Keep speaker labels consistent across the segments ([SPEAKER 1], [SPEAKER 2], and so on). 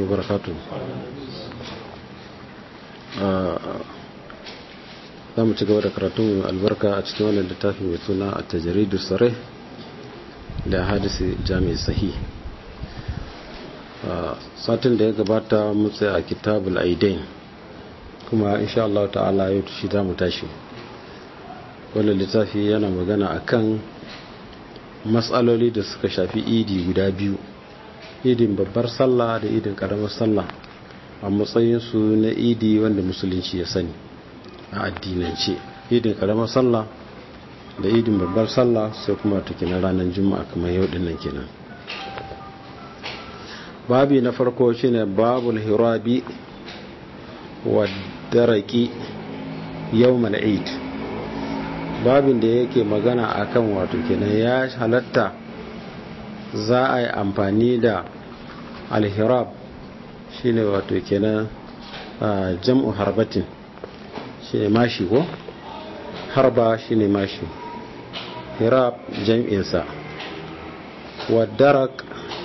[SPEAKER 1] barakatu za mu ci gaba da karatun albarka a cikin wannan littafi mai suna a tajaridu sare da hadisi jami'i sahi satin da ya gabata mutse a kitabul aidain kuma insha Allah ta'ala yau shi za mu tashi wannan littafi yana magana akan matsaloli da suka shafi idi guda biyu idin babbar sallah da idin karamar sallah a matsayinsu na idi wanda musulunci ya sani a addinance idin karamar sallah da idin babbar sallah sai kuma take na ranar juma'a kamar yau dinnan kenan babi na farko shine babul hirabi wa daraki yawmal eid babin da yake magana akan wato kenan ya halatta za a yi amfani da alhirab shine wato kenan jam'u harbatin shine mashi ko harba shine mashi hirab jam'insa wadarak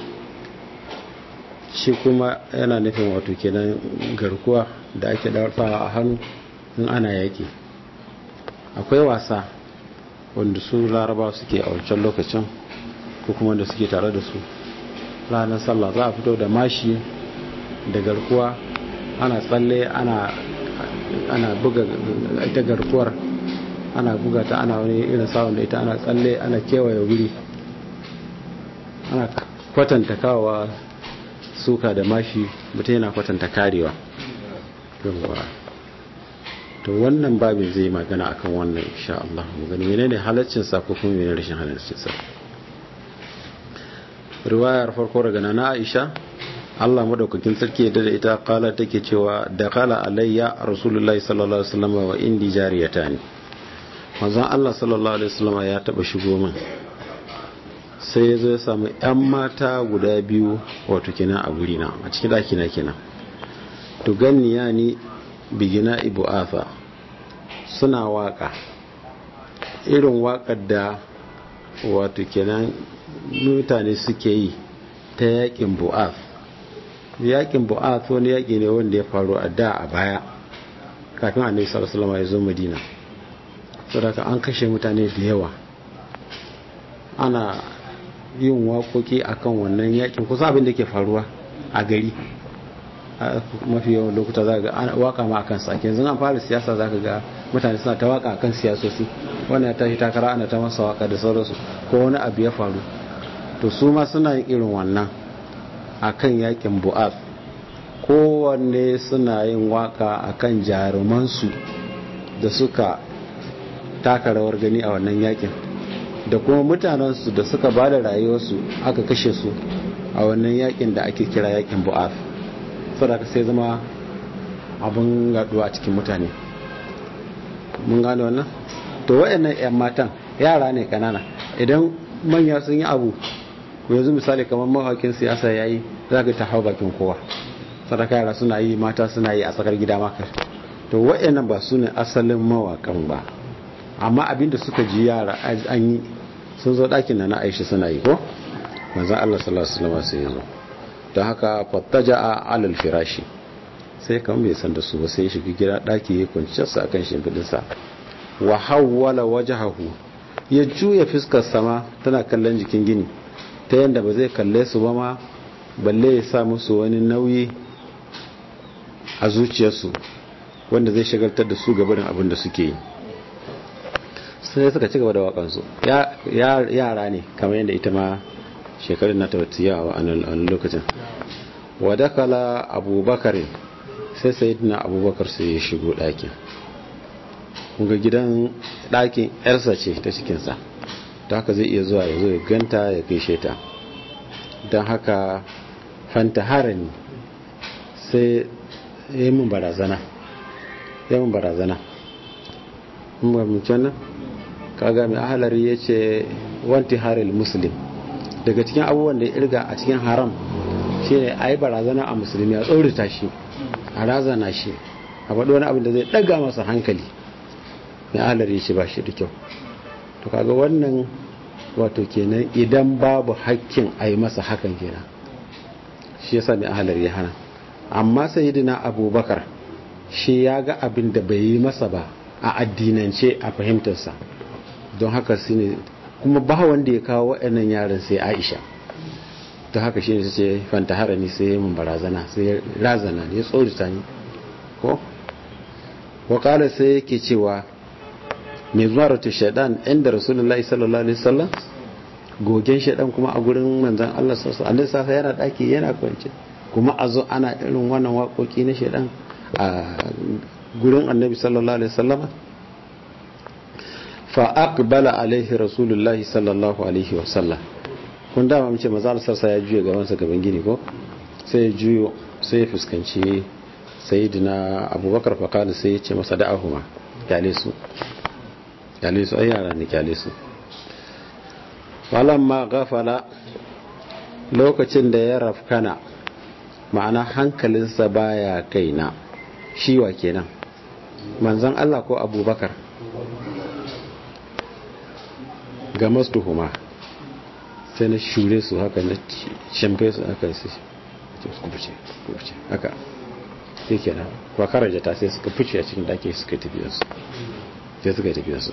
[SPEAKER 1] shi kuma yana nufin wato kenan garkuwa da ake ɗarfawa a hannu in ana yaƙi akwai wasa wanda su laraba suke a wancan lokacin ko kuma da suke tare da su ranar sallah za a fito da mashi da garkuwa ana tsalle ana ana buga ita garkuwar ana buga ta ana wani irin sawon da ita ana tsalle ana kewaye wuri ana kwatanta kawowa suka da mashi mutum yana kwatanta karewa to wannan babin zai magana akan wannan insha Allah mu gani menene halaccin sa ko kuma menene rashin halaccin sa riwayar farko daga nana Aisha Allah madaukakin sarki da ita kala take cewa da kala alayya rasulullahi sallallahu alaihi wasallam wa indi jariyatani manzon Allah sallallahu alaihi wasallam ya taba shigo min sai ya zo ya samu yan mata guda biyu wato kenan a guri na a cikin daki na kenan to ganniya ni bigina ibu afa suna waka irin wakar da wato kenan mutane suke yi ta yakin bu'af yakin bu'af wani yaki ne wanda ya faru a da a baya kafin annabi sallallahu alaihi wasallam ya zo madina saboda an kashe mutane da yawa ana yin waƙoƙi akan wannan yakin kusa abin da ke faruwa a gari mafi yawan lokuta za ga waka ma akan sa yanzu an fara siyasa za ka ga mutane suna ta waka akan siyasosi wannan ya tashi takara ana ta masa waka da sauransu ko wani abu ya faru to su ma suna yin irin wannan akan yakin bu'af kowanne suna yin waka akan jarumansu da suka taka rawar gani a wannan yakin da kuma mutanensu da suka ba da rayuwarsu aka kashe su a wannan yakin da ake kira yakin bu'af saboda sai zama abin gaduwa a cikin mutane mun gane wannan to waɗannan 'yan matan yara ne kanana idan manya sun yi abu yanzu misali kamar mawakin siyasa ya yi za ka ta hau bakin kowa sadaka yara suna yi mata suna yi a tsakar gida maka to waɗannan ba su ne asalin mawakan ba amma abinda suka ji yara an yi sun zo ɗakin na na aishi suna yi ko manzan allah sallallahu alaihi wasallam sai ya zo don haka fattaja a alal firashi sai kan bai san da su ba sai ya shiga gida daki ya kwanciyarsa akan shimfidinsa wa hawwala wajhahu ya juya fuskar sama tana kallon jikin gini ta yanda ba zai kalle su ba ma balle ya sa musu wani nauyi a zuciyarsu wanda zai shagaltar da su gabarin abin da suke yi sai suka ci gaba da wakansu yara ne kamar yadda ita ma shekarun na tabbatiya a wani lokacin wadakala abubakar sai sayidina abubakar sai ya shigo ɗakin kunga gidan ɗakin yarsa ce ta cikinsa ta haka zai iya zuwa ya zo ya ganta ya gaishe ta don haka fanta harani sai ya yi min barazana ya min barazana mun nan kaga mai ahalari ya ce wanti haril muslim daga cikin abubuwan da ya irga a cikin haram shine a yi barazana a musulmi a tsorita shi a razana shi a faɗi wani abin da zai ɗaga masa hankali mai alari shi ba shi da kyau to kaga wannan wato kenan idan babu hakkin a yi masa hakan kenan shi yasa mai ahalar ya hana amma sayyidina abubakar shi ya ga abin da bai yi masa ba a addinance a fahimtarsa don haka su ne kuma ba wanda ya kawo waɗannan yaran sai aisha ta haka shi ne su ce fantahara ni sai mun barazana sai razana ne ya tsorita ni ko wakala sai yake cewa mai zuwa rata shaidan inda rasulullahi sallallahu alaihi wasallam gogen shaidan kuma a gurin manzan Allah sassa annabi sassa yana daki yana kwance kuma a zo ana irin wannan waƙoƙi na shaidan a gurin annabi sallallahu alaihi wasallam fa aqbala alaihi rasulullahi sallallahu alaihi wasallam kun dama mace maza Allah sassa ya juye gaban sa gaban gini ko sai ya juyo sai ya fuskanci sayyidina abubakar fa kana sai ya ce masa da'ahuma kyale su kyale su ai yara ne kyale su falamma gafala lokacin da ya rafkana ma'ana hankalinsa baya kaina shiwa kenan manzon Allah ko abubakar ga mastuhuma sai na shure su haka na shamfe su haka su kubuce kubuce haka sai kenan kwa karajata sai suka fice a cikin dake suka tafiyarsu sai suka tafiyarsu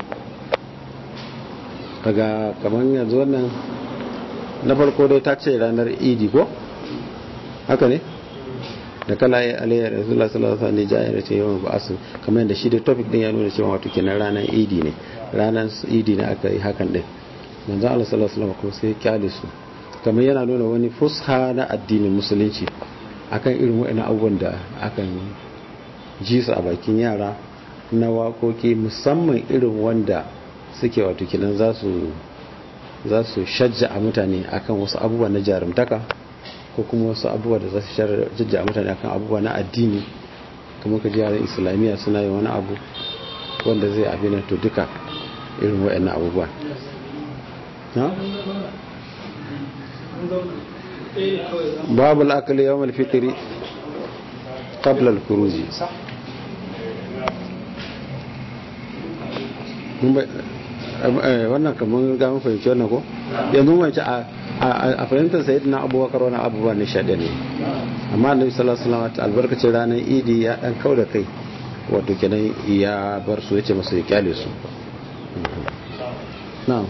[SPEAKER 1] daga kamar yanzu wannan na farko dai ta ce ranar idi ko haka ne da kala ya alayya rasulullah sallallahu alaihi wasallam jayar ce yawan ba'asu kamar yadda shi da topic din ya nuna cewa wato kenan ranar idi ne ranar idi ne aka yi hakan din manzo Allah sallallahu alaihi wasallam kuma sai kyale su kamar yana nuna wani fusha na addinin musulunci akan irin waɗannan abubuwan da akan ji su a bakin yara na waƙoƙi musamman irin wanda suke wato kinan za su za su shajja a mutane akan wasu abubuwa na jarumtaka ko kuma wasu abubuwa da za su shajja a mutane akan abubuwa na addini kuma ka ji yaran islamiyya suna yin wani abu wanda zai abin to duka irin waɗannan abubuwa babu al'akali yawon alfitiri qabla al-khuruji wannan kamar ga mun fahimci wannan ko yanzu mun ci a fahimtar sayyidina abubakar wani abubuwa ne shaɗe ne amma annabi sallallahu alaihi wasallam albarkacin ranar idi ya dan kauda kai wato kenan ya bar su yace masa ya kyale su na'am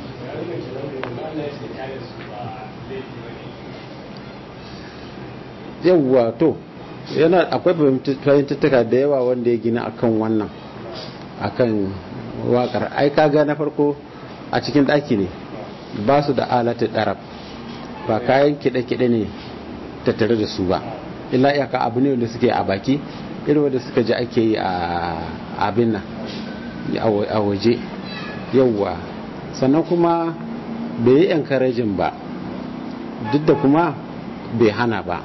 [SPEAKER 1] yawwa to yana akwai fahimtattuka da yawa wanda ya gina akan wannan akan wakar ai kaga na farko a cikin daki ne ba su da alata darab ba kayan kide-kide ne tattare da su ba illa iyaka abu ne wanda suke a baki irin wanda suka ji ake yi a abin nan a waje yauwa sannan kuma bai yi encouraging ba duk da kuma bai hana ba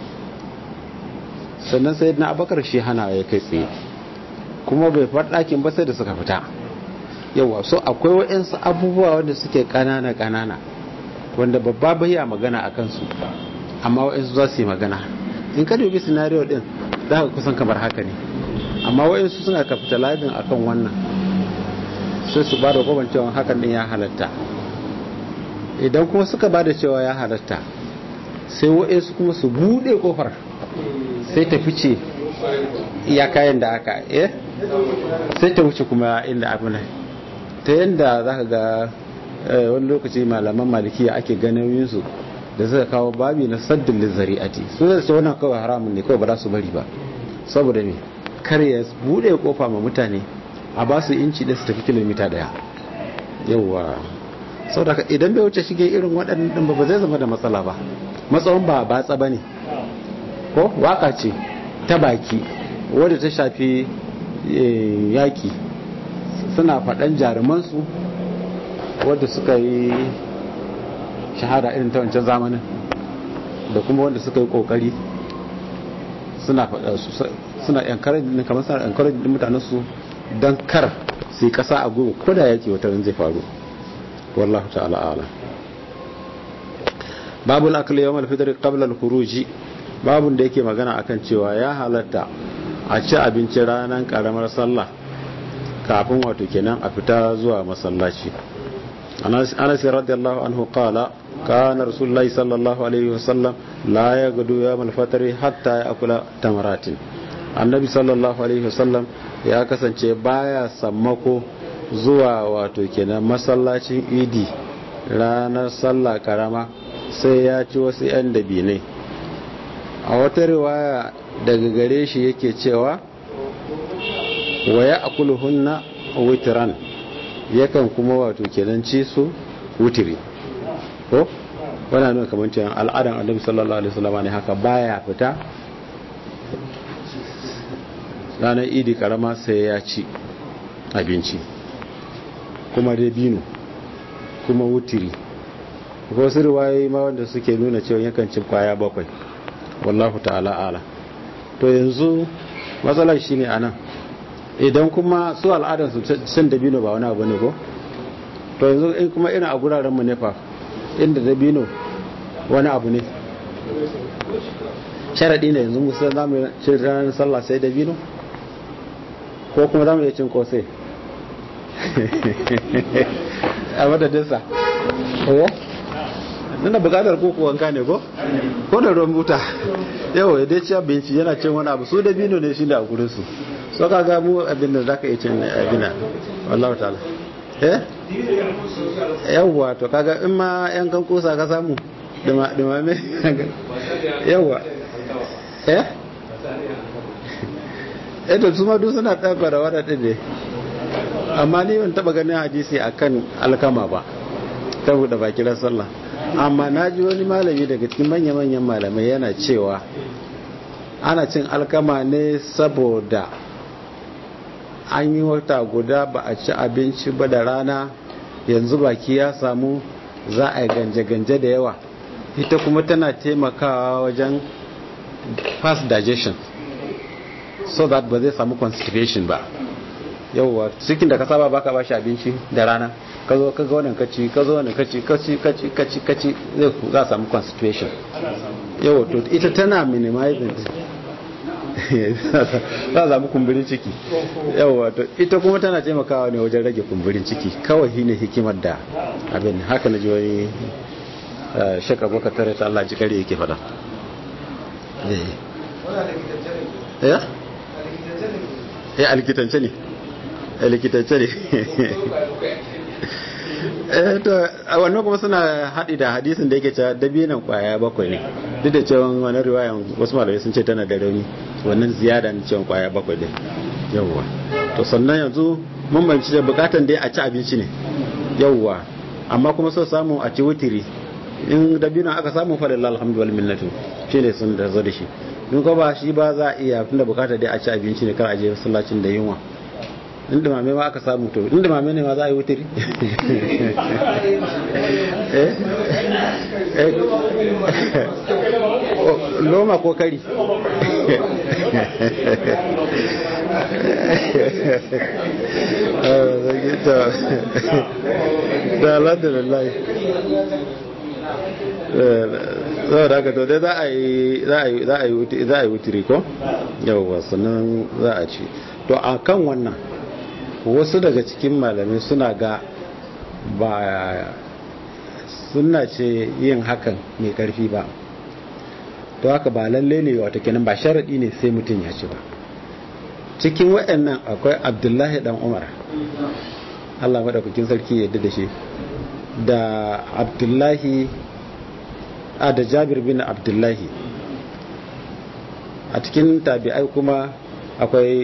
[SPEAKER 1] sannan sai na abakar shi hana ya kai tsaye kuma bai faɗakin ba sai da suka fita yawa so akwai waɗansu abubuwa wanda suke ƙanana ƙanana wanda babba bai ya magana a kansu amma waɗansu za su yi magana in ka dubi scenario ɗin za ka kusan kamar haka ne amma waɗansu suna capitalizing akan wannan sai su ba da kwaban cewa hakan ɗin ya halatta idan kuma suka ba da cewa ya halatta sai waɗansu kuma su buɗe ƙofar sai ta fice iya kayan da aka eh sai ta wuce kuma inda abu ne ta yadda za ka ga wani lokaci malaman malikiya ake ganin su da suka kawo babi na saddin lizari'ati su zai ce wannan kawai haramun ne kawai ba za su bari ba saboda ne kar ya bude kofa ma mutane a ba su inci da su tafi kilomita daya yauwa saboda idan bai wuce shige irin waɗannan ba zai zama da matsala ba matsawan ba batsa ba ne ko waka ce ta baki wadda ta shafi yaki suna faɗan jarumansu wadda suka yi shahada irin ta wancan zamanin da kuma wanda suka yi ƙoƙari suna faɗa suna encouraging kamar suna encouraging mutanensu don kar su yi ƙasa a gwiwa ko da yaki wata zai faru wallahu ta'ala ala babu al'akali yawon alfitar qabla al-khuruji babun da yake magana akan cewa ya halatta a ci abinci ranar karamar sallah kafin wato kenan a fita zuwa masallaci أنس رضي الله عنه قال كان رسول الله صلى الله عليه وسلم لا يغدو يوم الفطر حتى يأكل تمرات النبي صلى الله عليه وسلم ya kasance baya sammako zuwa wato kenan masallacin idi ranar sallah karama sai ya ci wasu 'yan dabinai a wata riwaya daga gare shi yake cewa wa ya akuluhunna witran yakan kuma wato kenan ci su wutiri ko wana nuna kamar cewa al'adan annabi sallallahu alaihi wasallam ne haka baya fita ranar idi karama sai ya ci abinci kuma dabino kuma wutiri ko su riwayoyi ma wanda suke nuna cewa yakan ci kwaya bakwai wallahu ta'ala ala to yanzu matsalar shine anan idan kuma su al'adar su cin dabino ba wani abu ne ko to yanzu in kuma irin a guraren mu ne fa inda dabino wani abu ne sharadi ne yanzu musa za mu ci ranar sallah sai dabino ko kuma za mu iya cin kosai a madadinsa ko nuna bukatar koko wanka ne ko ko da ruwan buta yau ya dai ci abinci yana cin wani abu su dabino ne shi da a gurinsu so ka ga mu abin da za ka iya cin abina wallahu ta'ala eh yawwa to kaga in ma yan kan kusa ka samu dumame yawwa eh eh to su ma duk suna tabbara wadannan ne amma ni ban taba ganin hadisi akan alkama ba ta buɗe bakin sallah amma na ji wani malami daga cikin manya-manyan malamai yana cewa ana cin alkama ne saboda an yi wata guda ba a ci abinci ba da rana yanzu baki ya samu za a yi ganje-ganje da yawa ita kuma tana taimakawa wajen fast digestion so that ba zai samu constipation ba yauwa cikin da ka saba baka ba shi abinci da rana ka zo ka ga wannan kaci ka zo wannan kaci kaci kaci kaci kaci zai za samu constipation yawa to ita tana minimizing za a samu kumburin ciki yawa to ita kuma tana taimakawa ne wajen rage kumburin ciki kawai shi ne hikimar da abin haka na ji wani shaka baka tare ta Allah ji kare yake fada ya? ya alkitance ne likitance ne to a wannan kuma suna haɗi da hadisin da yake cewa dabinan kwaya bakwai ne duk da cewa wani riwayan wasu malamai sun ce tana da rauni wannan ziyada ne cewa kwaya bakwai ne yawwa to sannan yanzu mun banci da bukatan dai a ci abinci ne yawwa amma kuma so samu a ci wutiri in dabinan aka samu fa lillahi alhamdu wal minnatu shine sun da zo da shi in ko ba shi ba za a iya tunda bukata dai a ci abinci ne kar a je masallacin da yunwa inda mame ma aka samu to inda mame ne ma za a yi wutiri loma ko kari da alhamdulillah zai da haka to dai za a yi wutiri ko yawwa sannan za a ci to a kan wannan wasu daga cikin malamai suna ga ba suna ce yin hakan mai karfi ba to haka ba lalle ne wata kenan ba sharaɗi ne sai mutum ya ci ba cikin waɗannan akwai abdullahi dan umar allah maɗaukakin sarki yadda da shi da abdullahi a da jabir bin abdullahi a cikin tabi'ai kuma akwai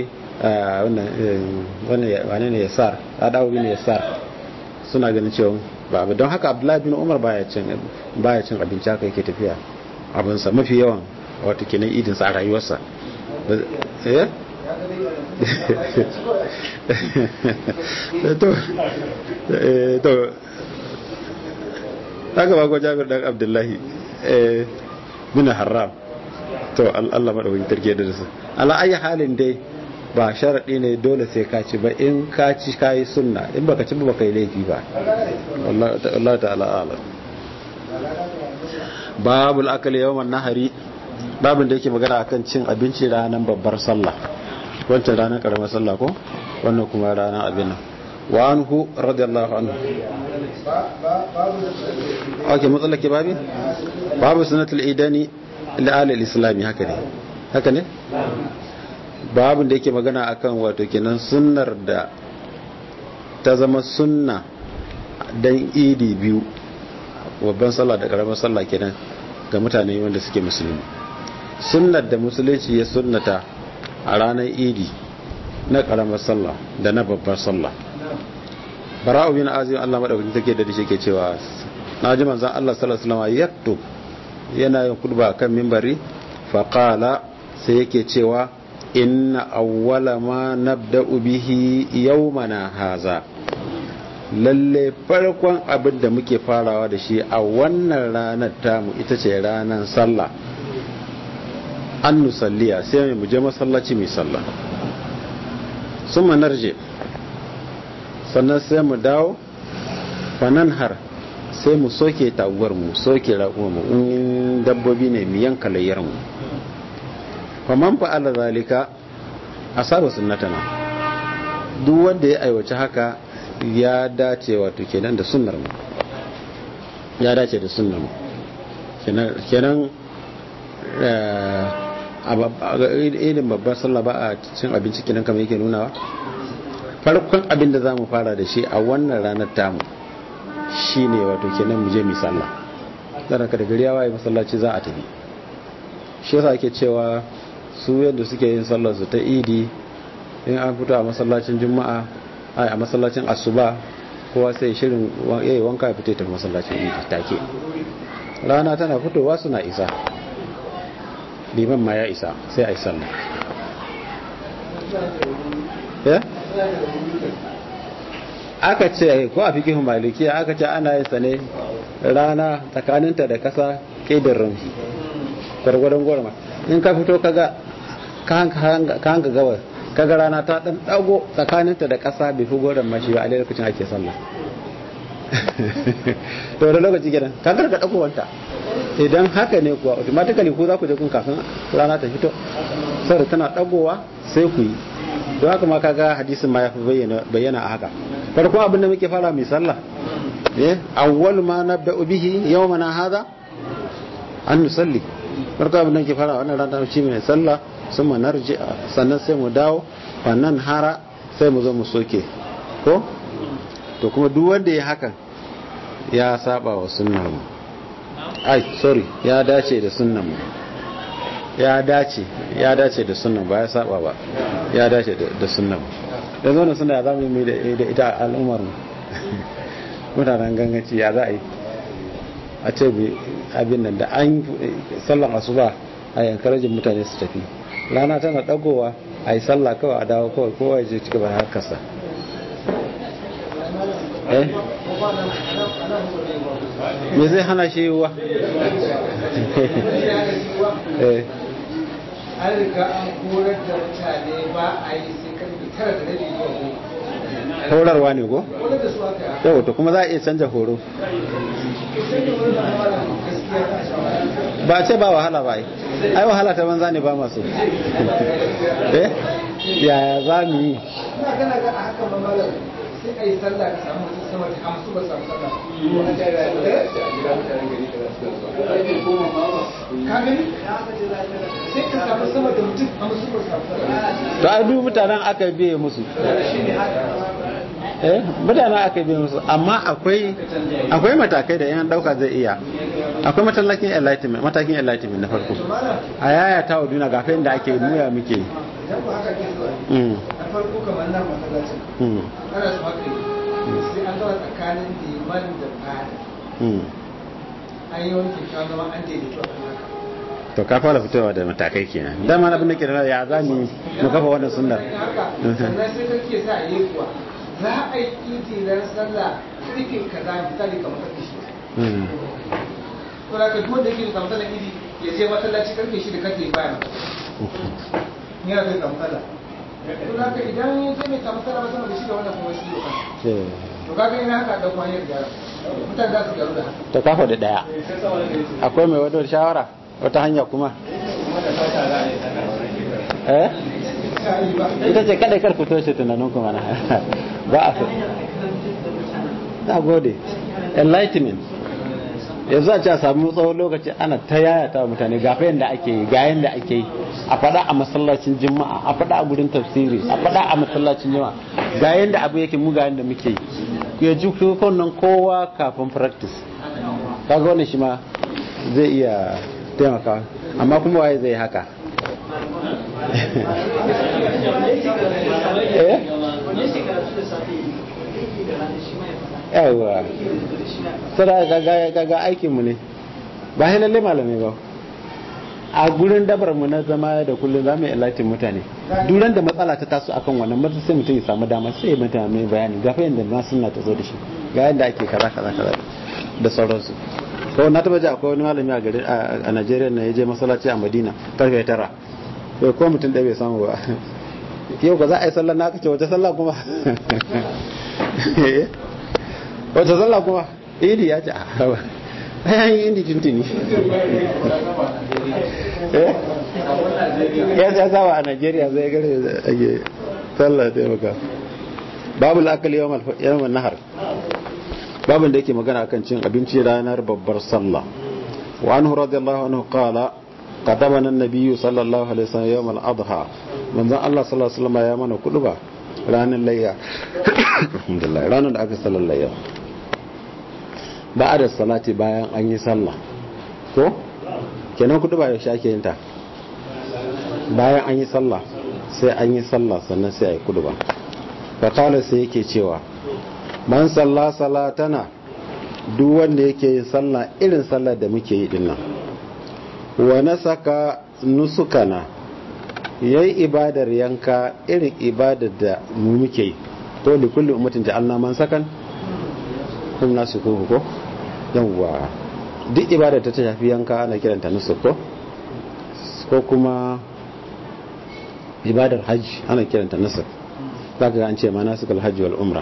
[SPEAKER 1] wannan ne yasar adawu bin yasar suna ganin cewa ba abu don haka abdullahi bin umar baya cin abinci haka yake tafiya abinsa mafi yawan wata kenan idinsa a rayuwarsa to haka ba ko jabir dan abdullahi bin haram to Allah madaukakin tarke da su ala ayi halin dai ba sharaɗi ne dole sai ka ci ba in ka ci ka yi sunna in baka ci ba baka yi laifi ba Allah ta'ala alam babu al'akali yawan nahari babin da yake magana akan cin abinci ranar babbar sallah wancan ranar karamar sallah ko wannan kuma ranar abin nan wa anhu radiyallahu anhu ok matsalake babi babu sunatul idani la'alil islami haka ne haka ne babu da yake magana akan wato kenan sunnar da ta zama sunna dan idi biyu babban sallah da karamar sallah kenan ga mutane wanda suke musulmi sunnar da musulunci ya sunnata a ranar idi na karamar sallah da na babbar sallah bara'u bin azim Allah madaukakin take da shi ke cewa na ji manzon Allah sallallahu alaihi wasallam yaktub yana yin khutba kan minbari fa qala sai yake cewa inna awwala ma nabda'u bihi yawmana haza lalle farkon abin da muke farawa da shi a wannan ranar tamu ita ce ranar sallah an nusalliya sai mu je masallaci mai sallah sun narje sannan sai mu dawo fanan har sai mu soke taguwar mu soke raƙuwar mu in dabbobi ne mu yanka layyar mu faman fa'ala zalika asaba sunnatana duk wanda ya aiwace haka ya dace wato kenan da sunnar mu ya dace da sunnar mu kenan a irin babbar sallah ba a cin abinci kenan kamar yake nunawa farkon abin da za mu fara da shi a wannan ranar tamu shi ne wato kenan mu je mu sallah dan ka da gari ya waye masallaci za a tafi shi yasa ake cewa su yadda suke yin sallar su ta idi in an fito a masallacin juma'a a masallacin asuba kowa sai shirin yayi wanka ya fito ta masallacin idi take rana tana fitowa suna isa liman ma ya isa sai a yi sallah aka ce ko a fikihin malikiya aka ce ana yin sa ne rana tsakaninta da kasa ƙidin rumfi gwargwadon gwarma in ka fito kaga ka hanga gawar kaga rana ta dan dago tsakaninta da kasa bai fi gwaran mashi ba a lokacin ake sallah to da lokaci gidan ka garga dagowanta idan haka ne kuwa automatically ku za ku je kun kafin rana ta fito saboda tana dagowa sai ku yi don haka ma kaga hadisin ma ya fi bayyana a haka farko abin da muke fara mai sallah eh awwal ma nabda'u bihi yawmana hadha an nusalli farko abin da muke fara wannan rana shi mai sallah sun narji sannan sai mu dawo fannan hara sai mu zo mu soke ko to kuma duk wanda ya hakan ya saba wa sunnar mu ai sorry ya dace da sunnan mu ya dace ya dace da sunnan ba ya saba ba ya dace da sunnan mu da zo suna ya zama mai da ita al'ummar mu mutanen ganganci ya za a yi a ce abin nan da an sallan asuba a yankarajin mutane su tafi rana tana dagowa a yi sallah kawai a dawo kawai kowa ya je cika ba harkarsa eh me zai hana shi yiwuwa eh
[SPEAKER 2] an riga an horar da mutane ba a yi sai karfe tara da rabi zuwa goma
[SPEAKER 1] horarwa ne ko
[SPEAKER 2] horar da su aka
[SPEAKER 1] yau to kuma za a iya canja horo
[SPEAKER 2] sai da wani ma'amala gaskiya ta shawara
[SPEAKER 1] ba a ce ba wahala ba ai ai wahala ta banza ne ba masu eh yaya za mu yi
[SPEAKER 2] ina gana ga a haka ma'amala sai a yi sallah ka samu mutum sama da hamsu ba samu sallah ka gani sai ka samu sama da mutum hamsu ba samu sallah
[SPEAKER 1] to ai duk mutanen aka biye musu eh mutanen aka biye musu amma akwai akwai matakai da yan dauka zai iya akwai matakin enlightenment matakin enlightenment na farko a yaya ta waduna ga da ake muya muke yi
[SPEAKER 2] idan ku haka ke zuwa
[SPEAKER 1] Mm,
[SPEAKER 2] na farko kamar nan masallacin
[SPEAKER 1] mm,
[SPEAKER 2] ana su haka yi sai an zama tsakanin liman da fada
[SPEAKER 1] mm.
[SPEAKER 2] an yi wani kyakkyawan zama an daidaito a kan haka
[SPEAKER 1] to ka fara fitowa da matakai kenan dama abin da ke da ya za mu mu kafa wannan sunnar
[SPEAKER 2] haka sannan sai kake sa a yi kuwa za a yi idi ran sallah karfe kaza misali kamar karfe shi
[SPEAKER 1] Mm,
[SPEAKER 2] to da ka duk wanda yake da samu sallah idi ya je masallaci karfe shi da karfe baya ni ya zai samu sallah to da ka idan ya je mai samu sallah ba sama da shi da wannan kuma shi da kansa
[SPEAKER 1] eh,
[SPEAKER 2] to kaga ina haka da kuma yin gyara mutane za su gyaru da haka
[SPEAKER 1] to kafa da daya akwai mai wadda shawara wata hanya kuma eh ita ce kada kar fito shi tunanin kuma na ba a na gode enlightenment yanzu a ce a sami tsawon lokaci ana ta yayata wa mutane ga yadda ake yi ga yadda ake yi a faɗa a masallacin juma'a a faɗa a gudun tafsiri a faɗa a masallacin juma'a ga yadda abu yake mu ga yadda muke yi ya ji nan kowa kafin practice kaga wannan shi ma zai iya taimaka amma kuma waye zai haka eh yawa sada gaga aikinmu ne ba shi lalle malamai ba a gurin dabar mu na zama da kullum za mu yi ilatin mutane duran da matsala ta taso akan wannan mata sai mutum ya samu dama sai ya mata mai bayani gafa yadda na suna ta zo da shi ga yadda ake kaza kaza kaza da sauransu ko na taba ji akwai wani malami a gari a Najeriya na ya je masallaci a Madina karfe tara bai ko mutum ɗaya bai samu ba yau ba za a yi sallar na aka ce wace sallah kuma wace sallah kuma idi ya ce a hawa ayan yi indi tuntuni ya sa sawa a Najeriya zai gare ake sallah ta maka babu la'akali yawan nahar babin da yake magana akan cin abinci ranar babbar sallah wa anhu radiyallahu anhu qala qadamana an-nabiy sallallahu alaihi wasallam yawm al-adha manzon Allah sallallahu alaihi wasallam ya mana kuduba ranar layya alhamdulillah ranar da aka sallar layya ba'da salati bayan an yi sallah ko kenan kuduba ya shake yin ta bayan an yi sallah sai an yi sallah sannan sai ayi kuduba fa qala sai yake cewa man salla salatana duk wanda yake yin sallah irin sallar da muke yi dinnan wa nasaka nusukana yayi ibadar yanka irin ibadar da mu muke yi to li kulli ummatin ja'alna man sakan kun nasu ko ko yawa duk ibadar ta shafi yanka ana kiranta nusuk ko ko kuma ibadar hajji ana kiranta nusuk zaka ga an ce ma nasukul hajji wal umra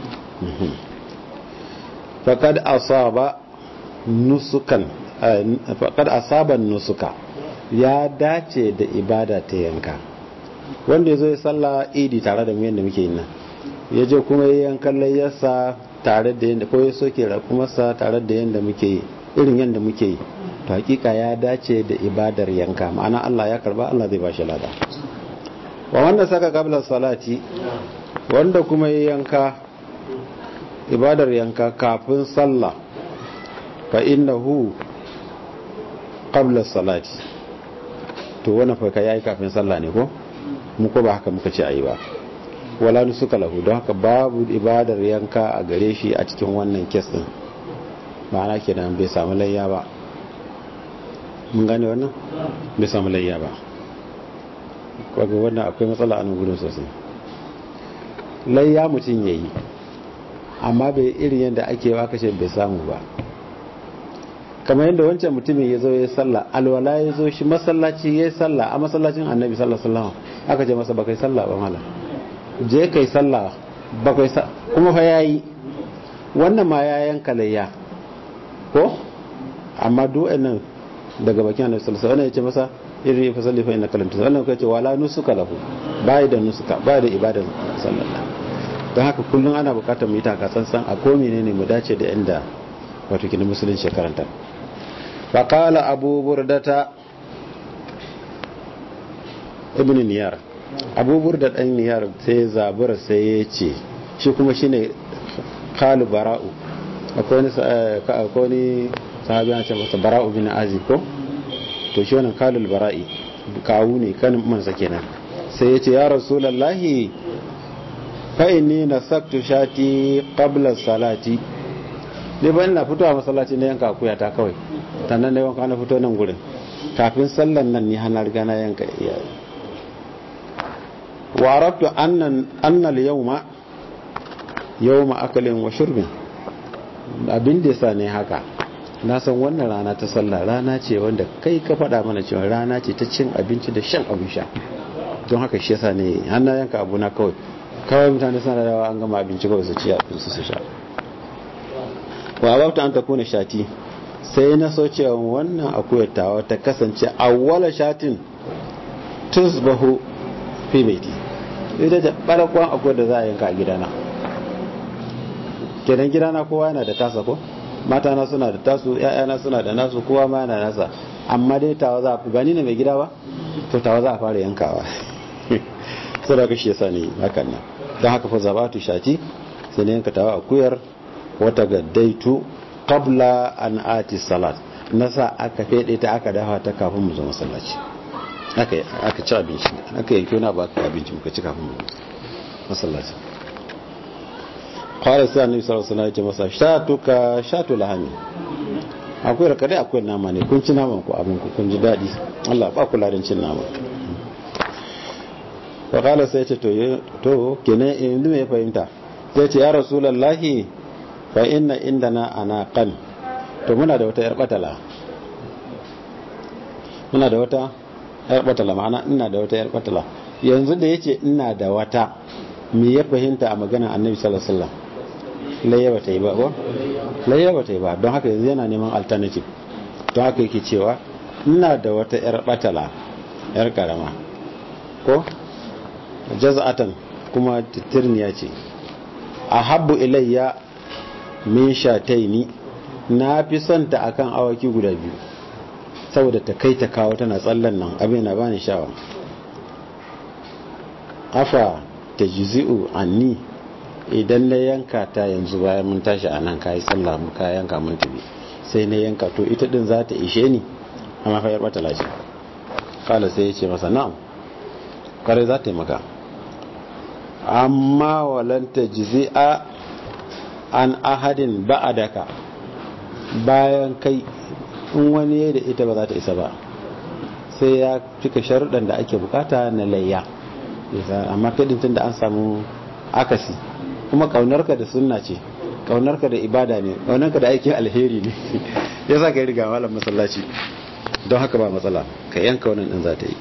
[SPEAKER 1] faƙad asaba nusukan faƙad asaban nusuka ya dace da ibada ta yanka wanda ya zo ya salla idi tare da mu yadda muke yi nan ya je kuma ya yankan layyarsa tare da yadda ko ya soke rakumarsa tare da yadda muke yi irin yadda muke yi to hakika ya dace da ibadar yanka ma'ana Allah ya karba Allah zai ba shi lada wa wanda saka qabla salati wanda kuma ya yanka ibadar yanka kafin sallah fa innahu qabla salati to wannan fa kai yayi kafin sallah ne ko mu ko ba haka muka ce ayi ba wala nusuka lahu don haka babu ibadar yanka a gare shi a cikin wannan kes din ma'ana kenan bai samu layya ba mun gane wannan bai samu layya ba kaga wannan akwai matsala a nan gudun sosai layya mutum yayi amma bai irin yadda ake wa kashe bai samu ba kamar yadda wancan mutumin ya zo ya sallah alwala ya zo shi masallaci ya yi sallah a masallacin annabi sallallahu alaihi wasallam aka ce masa bakai sallah ba mala je kai sallah bakai kuma fa yayi wannan ma ya yanka layya ko amma duk nan daga bakin annabi sallallahu alaihi wasallam ya ce masa irin ya fasalli fa innaka lam tusalli wannan kai ce wala nusuka lahu bai da nusuka bai da ibadar sallallahu don haka kullum ana bukatar mu yi takatsantsan a ko menene mu dace da inda wato kini musulunci karanta faƙala abu burdata ibn niyar abu burda ɗan niyar sai zabura sai ya ce shi kuma shi ne kalu bara'u akwai wani sahabi na ce masa bara'u bin azi ko to shi wannan kalul bara'i kawu ne kanin mansa kenan sai ya ce ya rasulallahi fa'ini na saktu shati qabla salati ne ba ina fitowa masallaci na yanka akuya ta kawai tannan da yanka na fito nan gurin kafin sallan nan ni hana riga na yanka iyaye wa arabtu annan annal yawma yawma akalin wa shurbin abin da yasa ne haka na san wannan rana ta sallah rana ce wanda kai ka faɗa mana cewa rana ce ta cin abinci da shan abin sha don haka shi yasa ne hana yanka abu na kawai kawai mutane suna da an gama abinci kawai su ci abinci su sha wa babta an ta kuna shati sai na so cewa wannan akuyar tawa ta kasance awwala shatin tusbahu fi baiti ita ta barakon akuyar da za a yanka a gidana kenan gidana kowa yana da tasa ko mata na suna da tasu ƴaƴana suna da nasu kowa ma yana nasa amma dai tawa za a ba ni ne mai gida ba to tawa za a fara yankawa sai da kashi yasa ne hakan nan don haka fa zabatu shati sai ne yanka tawa akuyar wata gaddaitu qabla an ati salat nasa aka fede ta aka dafa ta kafin mu zo masallaci aka aka ci abinci aka yanke wani ba aka abinci muka ci kafin mu masallaci qala sai annabi sallallahu alaihi wasallam ya ce masa shatuka shatu lahami akwai raka dai akwai nama ne kun ci naman ku abin ku kun ji dadi Allah ba ku ladan cin nama wa qala sai ce to to kenan in me fahimta sai ce ya rasulullahi fa inna indana anaqan to muna da wata yar batala muna da wata yar batala ma'ana ina da wata yar batala yanzu da yace ina da wata me ya fahimta a maganar annabi sallallahu alaihi wasallam layya ba ta yi ba ko layya ba ta yi ba don haka yanzu yana neman alternative don haka yake cewa ina da wata yar batala yar karama ko jaz'atan kuma titirniya ce ahabbu ilayya min shataini na fi son ta akan awaki guda biyu saboda ta kai ta kawo tana tsallan nan abin na bani sha'awa afa ta jizi'u anni idan na yanka ta yanzu bayan mun tashi a nan kayi sallah mu ka yanka mun tabi sai na yanka to ita din za ta ishe ni amma fa yar bata lashi kala sai ya ce masa na'am kare za ta yi maka amma walan ta jizi'a an ahadin ba'adaka bayan kai in wani da ita ba za ta isa ba sai ya cika sharuɗan da ake bukata na layya amma kai tun da an samu akasi kuma kaunarka da sunna ce kaunarka da ibada ne kaunarka da aikin alheri ne ya sa ka yi riga malam masallaci don haka ba matsala ka yanka wannan din za ta yi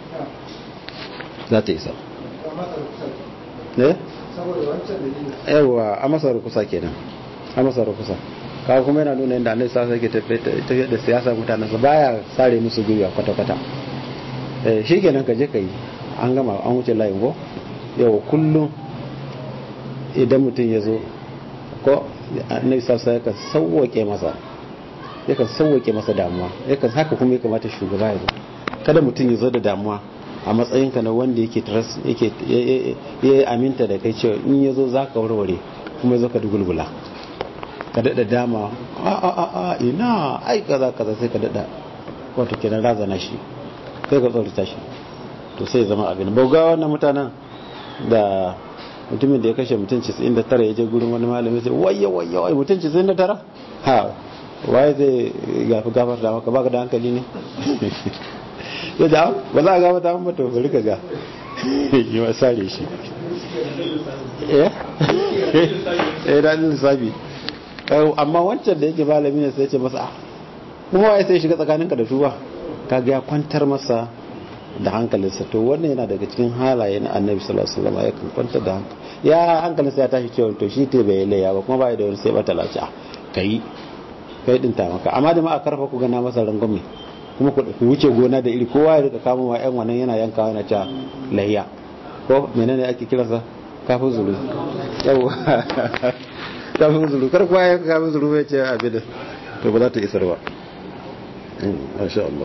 [SPEAKER 1] za ta yi sa ne? yawa a masar kusa kenan a masar kusa kawo kuma yana nuna yadda annabi sasa yake tafiyar da siyasa mutanensa baya sare musu gwiwa kwata-kwata shi kenan ka je ka yi an gama an wuce layin go yau kullum idan mutum ya zo ko annabi sassa yakan sauwake masa yakan sauwake masa damuwa yakan haka kuma ya kamata shugaba ya zo kada mutum ya zo da damuwa a matsayinka na wanda yake yake ya aminta da kai cewa in ya zo za ka warware kuma ya zo ka dugulgula ka daɗa dama a a a a ina ai kaza kaza sai ka daɗa wato kenan razana shi kai ka tsorata shi to sai zama abin bauga wannan mutanen da mutumin da ya kashe mutum 99 ya je gurin wani malami sai wayya wayya wai mutum 99 ha waye zai gafi gafar da maka baka da hankali ne ya da ba za a gaba ta mun to bari ka ga yi wa sare shi eh eh da lissafi amma wancan da yake malami ne sai ya ce masa kuma waye sai shiga tsakaninka da shuwa kaga ya kwantar masa da hankalinsa to wannan yana daga cikin halaye na annabi sallallahu alaihi wasallam ya kwanta da hankali ya hankalinsa ya tashi cewa to shi te bai laya ba kuma bai da wani sai bata laci kai kai din ta maka amma da ma a karfa ku gana masa rangwame kuma ku wuce gona da iri kowa ya rika kama wa yan wannan yana yankawa yana ta layya ko menene ake kiransa kafin zuru yau kafin zuru kar kowa ya kafin zuru ya ce abin da to ba za ta isar ba masha Allah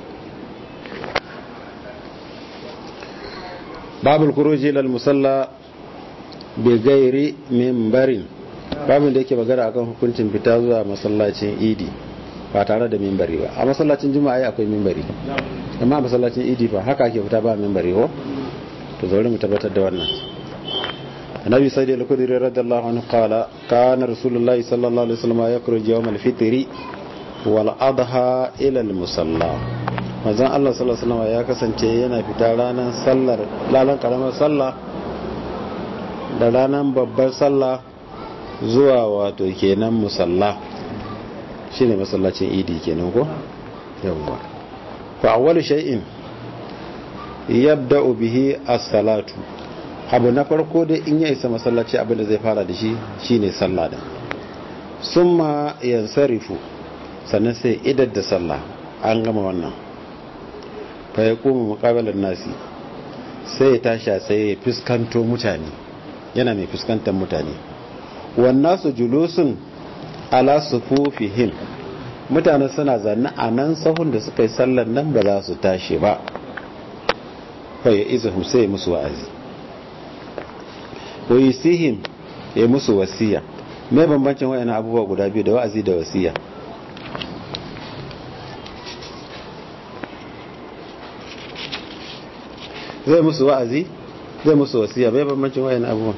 [SPEAKER 1] babul kuruji lal musalla bi gairi mimbarin babin da yake magana akan hukuncin fita zuwa masallacin idi ba tare da mimbari ba a masallacin juma'a akwai mimbari amma a masallacin idi fa haka ake fita ba mimbari ho to zaure mu tabbatar da wannan annabi sai da al-khudri radiyallahu anhu qala kana rasulullahi sallallahu alaihi wasallam yakhruj yawm al-fitr wal adha ila al-musalla manzon Allah sallallahu alaihi wasallam ya kasance yana fita ranar sallar lalan karamar sallah da ranar babbar sallah zuwa wato kenan musalla shine masallacin idi kenan ko yawwa fa awwalu shay'in yabda'u bihi as-salatu abu na farko da in ya isa masallaci abin da zai fara da shi shine sallah da summa yansarifu sannan sai idar da sallah an gama wannan fa ya koma muqabalan nasi sai ya tashi sai ya fuskanto mutane yana mai fuskantar mutane wannan su julusun ala sufufihim mutane suna zanne a nan sahun da suka yi sallar nan ba za su tashi ba fa ya iza sai musu wa'azi wa yusihim ya musu wasiya me bambancin wayannan abubuwa guda biyu da wa'azi da wasiya zai musu wa'azi zai musu wasiya me bambancin wayannan abubuwa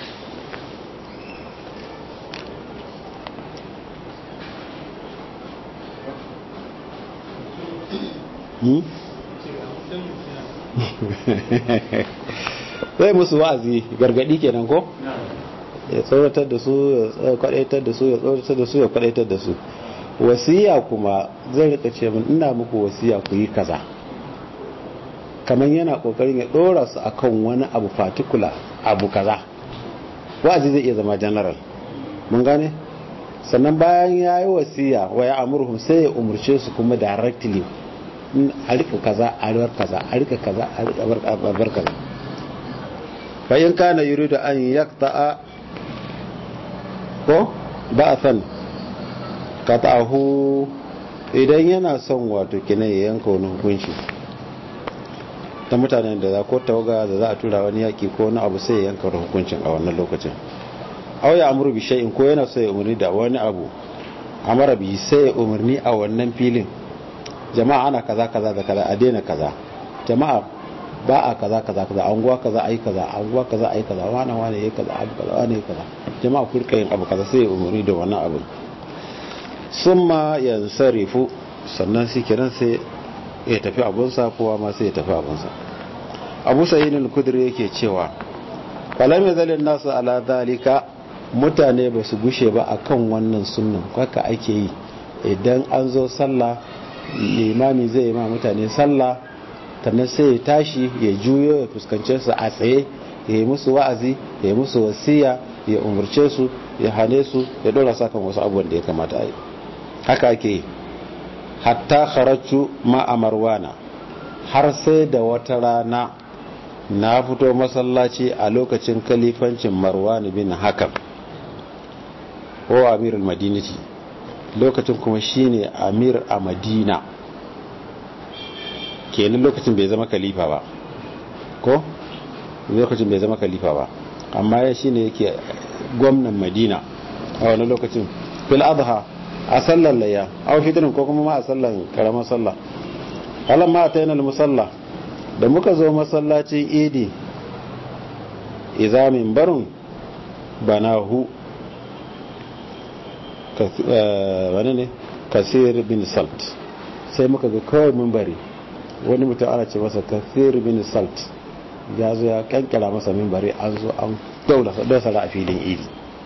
[SPEAKER 1] zai musu wa'azi gargadi kenan ko ya tsoratar da su ya kwadaitar da su ya tsoratar da su ya kwadaitar da su wasiya kuma zai rika ce min ina muku wasiya ku yi kaza kamar yana kokarin ya dora su akan wani abu particular abu kaza wa'azi zai iya zama general mun gane sannan bayan ya yi wasiya wa ya amurhum sai ya umurce su kuma directly a rika kaza a bar kaza a rika kaza a rika bar kaza fa in kana yuridu an yaqta'a ko ba'athan qata'ahu idan yana son wato kina ya yanka wani hukunci ta mutanen da za ko tawaga da za a tura wani yaki ko wani abu sai ya yanka wani hukuncin a wannan lokacin aw ya amuru bi shay'in ko yana so ya umarni da wani abu amara bi sai ya umarni a wannan filin jama'a ana kaza kaza da kaza a daina kaza jama'a ba a kaza kaza kaza anguwa kaza ayi kaza anguwa kaza ayi kaza wani wani yayi kaza abu kaza wani yayi kaza jama'a ku rika yin abu kaza sai umuri da wannan abu summa yansarifu sannan shi kiran sai ya tafi abunsa kowa ma sai ya tafi abunsa abu sayyid al-kudri yake cewa falam yazalin nasu ala zalika mutane ba su gushe ba akan wannan sunnan haka ake yi idan an zo sallah limami zai yi ma mutane sallah sannan sai ya tashi ya juyo ya fuskance su a tsaye ya yi musu wa'azi ya yi musu wasiya ya umarce su ya hane su ya dora sa kan wasu abubuwan da ya kamata a yi haka ake yi hatta kharaju ma a marwana har sai da wata rana na fito masallaci a lokacin kalifancin marwan bin hakan ko amirul madinati lokacin kuma shine amir a madina kenan lokacin bai zama kalifa ba ko lokacin bai zama kalifa ba amma ya shine yake gwamnan madina a wani lokacin fil adha a sallar layya a fitrin ko kuma ma a sallar karamar sallah alam ma ta yana musalla da muka zo masallacin idi izamin barun banahu wani ne kasir bin salt sai muka ga kawai mimbari wani mutum ana ce masa kasir bin salt ya zo ya kankara masa mimbari an zo an dausara a filin idi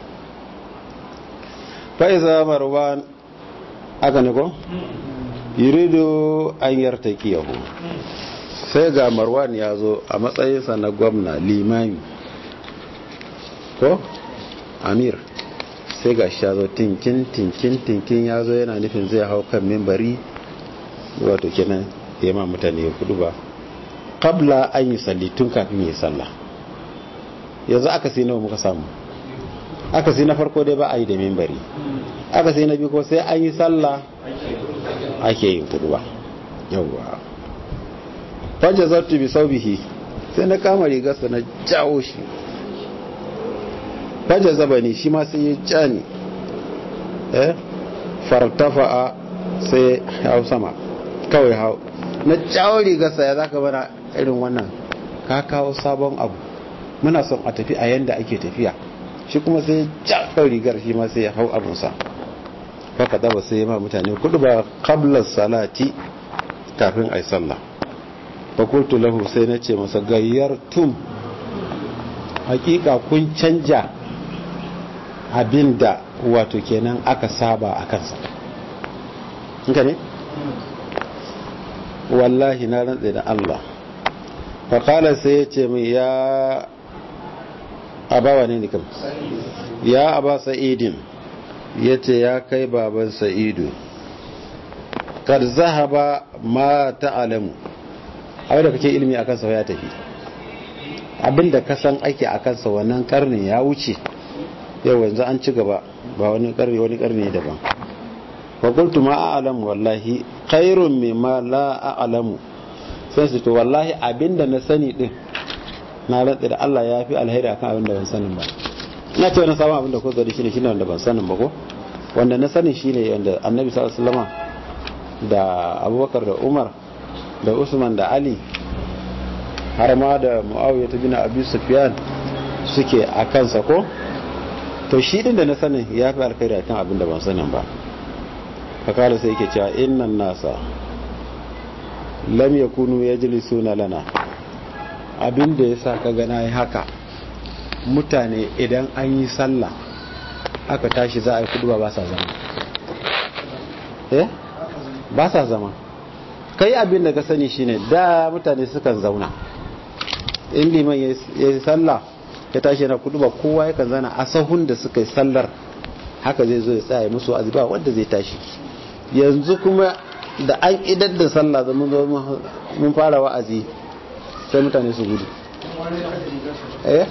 [SPEAKER 1] fa'iza marwan aka ne ko? yurido an yartaki yahu sai ga marwan ya zo a matsayinsa na gwamna limami ko? amir sai ga shi ya zo tinkin tinkin tinkin ya zo yana nufin zai hau kan mimbari wato kenan ya ma mutane ya kudu ba kabla an yi salli tun kafin yi sallah yanzu aka sai nawa muka samu aka sai na farko dai ba a yi da mimbari aka sai na biyu ko sai an yi sallah ake yin kudu ba yauwa fajja zartu bi saubihi sai na kama rigarsa na jawo shi fajja zabani shi ma sai ya ja ni eh fartafa'a sai hau sama kawai hau na jawo rigarsa ya zaka bana irin wannan ka kawo sabon abu muna son a tafi a yanda ake tafiya shi kuma sai ja kan rigar shi ma sai ya hau abinsa haka daba sai ma mutane kudu ba qabla salati kafin ai sallah fakultu lahu sai na ce masa gayyar tum hakika kun canja abinda wato kenan aka saba a kansa inka ne wallahi na rantse da Allah faƙala sai ya ce mai ya abawa ne nikam ya aba sa'idin ya ce ya kai baban sa'idu kar zahaba ma ta'alamu abin da kake ilimi a kansa ya tafi abin da ka san ake a kansa wannan karnin ya wuce yau yanzu an ci gaba ba wani karni wani karni daban fa qultu ma a'lamu wallahi khairun mimma la a'lamu sai su to wallahi abinda na sani din na rantsa da Allah ya fi alheri akan abinda ban sanin ba ina ce wani sabon abinda ko zari shine shine wanda ban sanin ba ko wanda na sani shine wanda annabi sallallahu alaihi wasallam da abubakar da umar da usman da ali har ma da muawiya ta bin abi sufyan suke a kansa ko to shi din da na sanin ya fi alkhairi akan abin da ban sanin ba fakala sai yake cewa innan nasa lam yakunu yajlisuna lana abin da yasa ka ga nayi haka mutane idan an yi sallah aka tashi za a yi kudu ba sa zama eh ba sa zama kai abin da ka sani shine da mutane sukan zauna in liman ya yi sallah ya tashi yana kudu ba kowa yakan zana a sahun da suka yi sallar haka zai zo ya tsaya musu azuba wanda zai tashi yanzu kuma da an idar da sallah da mun fara wa'azi sai mutane su gudu eh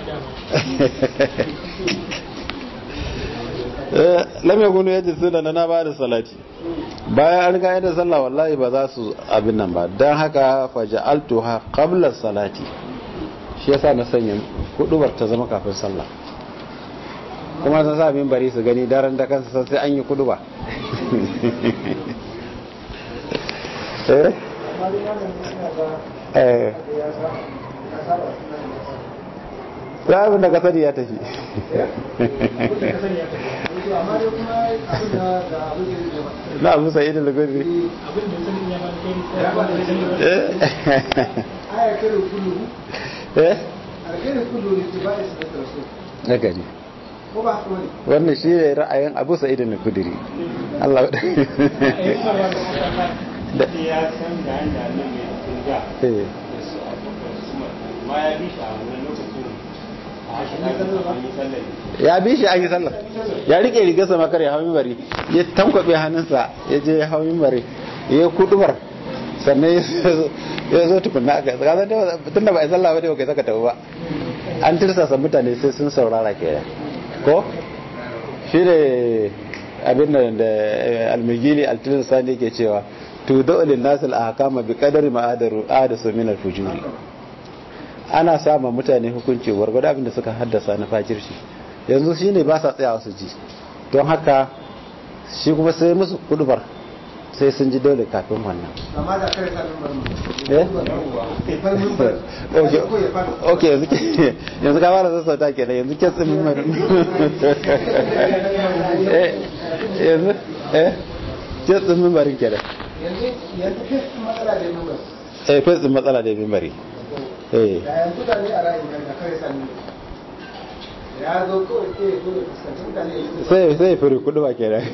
[SPEAKER 1] lam yakunu yajlisuna lana ba da salati bayan an riga da sallah wallahi ba za su abin nan ba dan haka faja'altuha qabla salati shi yasa na sanya kudubar ta zama kafin sallah kuma sun sa min bari su gani daren da kansa sai an yi kuduba eh ya abin da ka sani ya tafi na abu sai da lagos eh na gani wannan shi ne ra'ayin abu sa'id na kudiri Allah da
[SPEAKER 3] ya san da hanyar nan mai turga
[SPEAKER 1] eh
[SPEAKER 3] ma ya bi shi a wani lokacin a hashe an yi sallar
[SPEAKER 1] ya bi shi an yi sallah ya rike rigarsa makar ya hau mimbari ya tankwabe hannunsa ya je ya hau mimbari ya kudubar sannan ya zo tukunna aka tsaka tun da ba a sallah ba dai ba kai saka tafi ba an tirsasa mutane sai sun saurara ke ko shi ne abin da da almigili altilin sani ke cewa to da'ulin nasil a hakama bi kadari ma'adaru adasu min alfujuri ana sama mutane hukunci gwargwado abin da suka haddasa na fajirci yanzu shi ne ba sa tsayawa su ji don haka shi kuma sai musu kudubar sai sun ji dole kafin wannan
[SPEAKER 2] amma da kare sa lambar mu
[SPEAKER 1] eh
[SPEAKER 2] far mimbar
[SPEAKER 1] ok
[SPEAKER 2] ko ya fara
[SPEAKER 1] ok yanzu ke yanzu ka fara sassauta kenan yanzu ke tsin mimbar eh yanzu eh ke tsin mimbarin kenan
[SPEAKER 2] yanzu yanzu kai matsala da mimbar
[SPEAKER 1] eh kai tsin matsala da mimbari eh
[SPEAKER 2] da yanzu da ne a ra'ayin kan da kare sa mimbar ya zo kawai sai ya zo ya fuskanci mutane ya yi
[SPEAKER 1] sai sai furi kudu ba kenan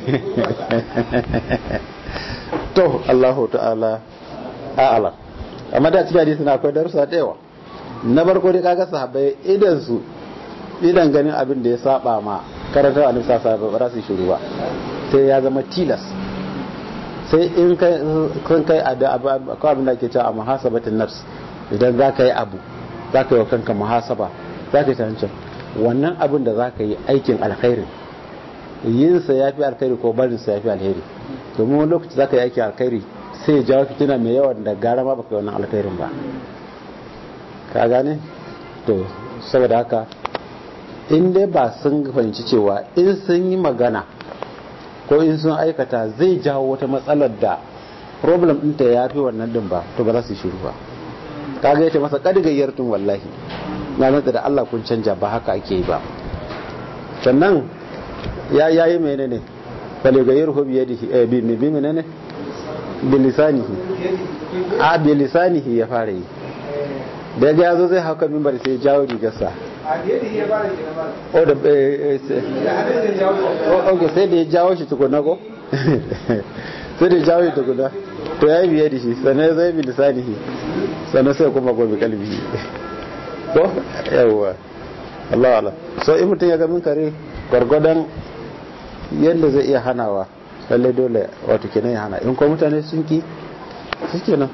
[SPEAKER 1] to Allahu ta'ala a'ala amma da cikin hadisi na akwai darussa da yawa na farko dai kaga sahabbai idan su idan ganin abin da ya saba ma karanta annabi sallallahu alaihi wasallam ba za su yi shiru ba sai ya zama tilas sai in kai kun kai a da abu akwai abin da ake cewa a muhasabatin nafs idan za ka yi abu za ka yi wa kanka muhasaba za ka yi tantan wannan abin da za ka yi aikin alkhairi yinsa ya fi alkhairi ko barinsa ya fi alheri domin wani lokaci za ka yi aikin alkhairi sai ya jawo fitina mai yawan da gara ma baka yi wannan alkhairin ba ka gane to saboda haka in dai ba sun fahimci cewa in sun yi magana ko in sun aikata zai jawo wata matsalar da problem ɗinta ya fi wannan din ba to ba za su yi shiru ba kaga yace masa kadigayyar tun wallahi na rantsa da Allah kun canja ba haka ake yi ba sannan ya yayi menene faligayyar hu biyadihi eh bi bi menene bi lisanihi a bi lisanihi ya fara yi da ya zo zai hauka mimbar sai ya jawo rigarsa
[SPEAKER 2] a da yadda ya fara ke na mara
[SPEAKER 1] o da eh, eh, sai-
[SPEAKER 2] da hannun da jawo
[SPEAKER 1] o- ok sai da ya jawo shi tukuna ko sai da ya jawo shi tukuna to ya yi biye da shi sannan ya zai bi lisanihi sannan sai kuma gobe kalbi ko yawwa Allah Allah so in mutum ya ga min kare gwargwadon yadda zai iya hanawa lallai dole wato kenan ya hana in ko mutane sun ki su kenan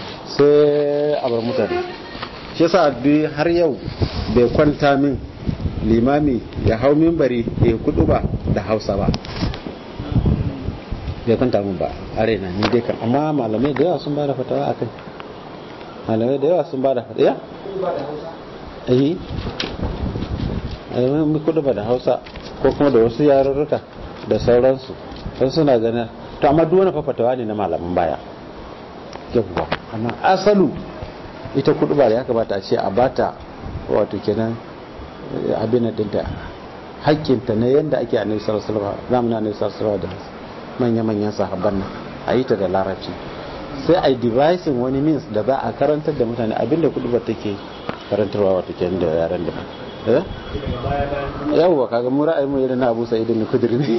[SPEAKER 1] sai a bar mutane shi yasa duk har yau bai kwanta min limami ya hau mimbari ya kudu ba da hausa ba bai kwanta mun ba a raina ni dai kan amma malamai da yawa sun ba da fatawa a kai malamai da yawa sun ba da fatawa ya? eh malamai kudu ba da hausa ko kuma da wasu yarurruka da sauransu don suna ganin to amma duk wani fafatawa ne na malaman baya yawwa amma asalu ita kudu ba da ya kamata a ce a bata wato kenan abin dinta hakkinta na yadda ake annabi sallallahu alaihi wasallam zamanin annabi sallallahu alaihi wasallam da manya-manyan sahabban nan a yi ta da larabci sai a yi devising wani means da za a karantar da mutane abinda kudu ba take karantarwa wato kenan da yaran da eh yawwa kaga mu ra'ayi mu irin na Abu Sa'id ibn Khudri ne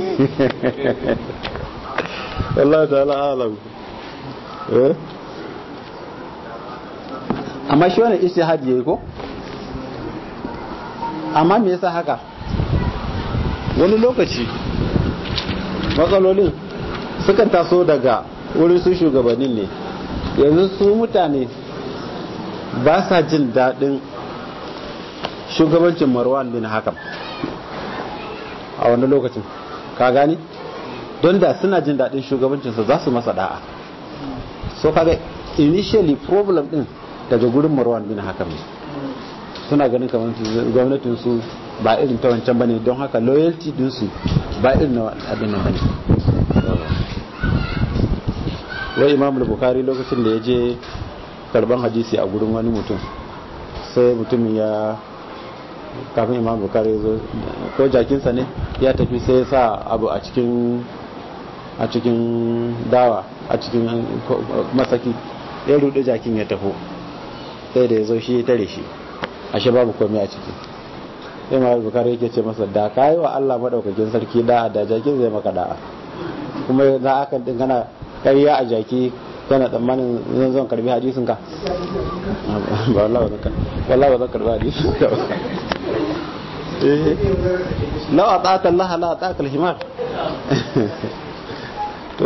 [SPEAKER 1] Allah ta'ala alam eh amma shi wannan ijtihadi yayi ko amma me yasa haka wani lokaci matsalolin sukan taso daga wurin su shugabannin ne yanzu su mutane ba sa jin daɗin shugabancin marwan bin hakam a wani lokacin ka gani don da suna jin daɗin shugabancinsa za su masa da'a so kaga initially problem din daga gurin marwan bin hakam ne suna ganin kamar gwamnatin su ba irin ta wancan bane don haka loyalty din su ba irin na abin nan bane wai imam al-bukhari lokacin da ya je karban hadisi a gurin wani mutum sai mutumin ya kafin imam bukari ya zo ko jakinsa ne ya tafi sai ya sa abu a cikin a cikin dawa a cikin masaki ya rude jakin ya tafi sai da ya zo shi ya tare shi ashe babu komai a ciki sai imam bukari yake ce masa da ka yi wa allah maɗaukakin sarki da'a da jakin zai maka da'a kuma za a kan din kana ƙarya a jaki kana tsammanin zan zan karbi hadisin ka ba wallahi ba zan karbi hadisin ka ba lau a ta'ata Allah la a ta'aka himar to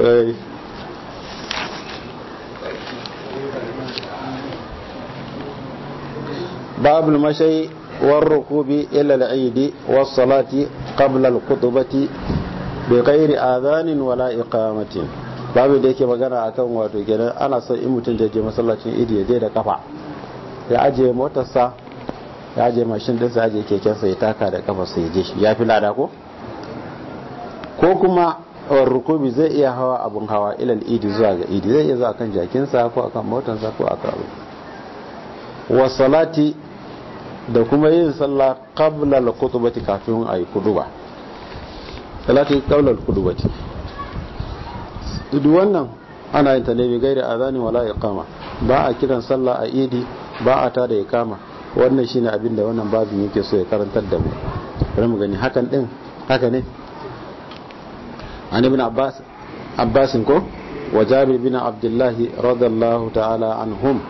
[SPEAKER 1] باب المشي والركوب إلى العيد والصلاة قبل الخطبة بغير آذان ولا إقامة babu da yake magana akan wato kenan ana son in mutum da je masallacin idi ya je da kafa ya ajiye motarsa ya ajiye mashin ɗinsa ya ajiye kekensa ya taka da kafarsa ya je shi ya fi lada ko ko kuma rukubi zai iya hawa abun hawa ilal idi zuwa ga idi zai iya zuwa kan jakinsa ko akan motarsa ko akan abu wa salati da kuma yin sallah qabla al-khutbati kafin ayi kuduba salati qabla al-khutbati duk wannan ana yin ta ne bi gairi azani wala iqama ba a kiran sallah a idi ba a tada iqama wannan shine abin da wannan babin yake so ya karantar da mu bari mu gani hakan din haka ne an ibn abbas abbas ko wa jabir bin abdullah radiyallahu ta'ala anhum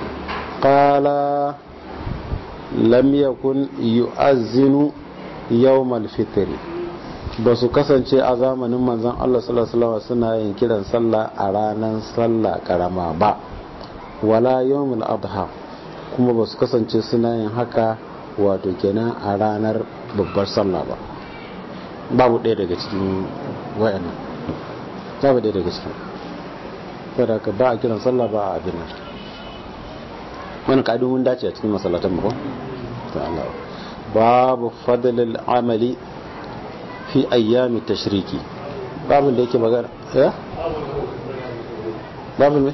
[SPEAKER 1] qala lam yakun yu'azzinu yawm al-fitr ba su kasance a zamanin manzon Allah sallallahu alaihi wasallam suna yin kiran sallah a ranar sallah karama ba wala yawmul adha kuma ba su kasance suna yin haka wato kenan a ranar babbar sallah ba babu ɗaya daga cikin wayannan babu ɗaya daga cikin saboda ka ba a kiran sallah ba a abin nan wani ka'idun mun dace a cikin masallatan mu ko ta Allah babu fadlil amali fi ayyami tashriki babin da yake magana ya babin me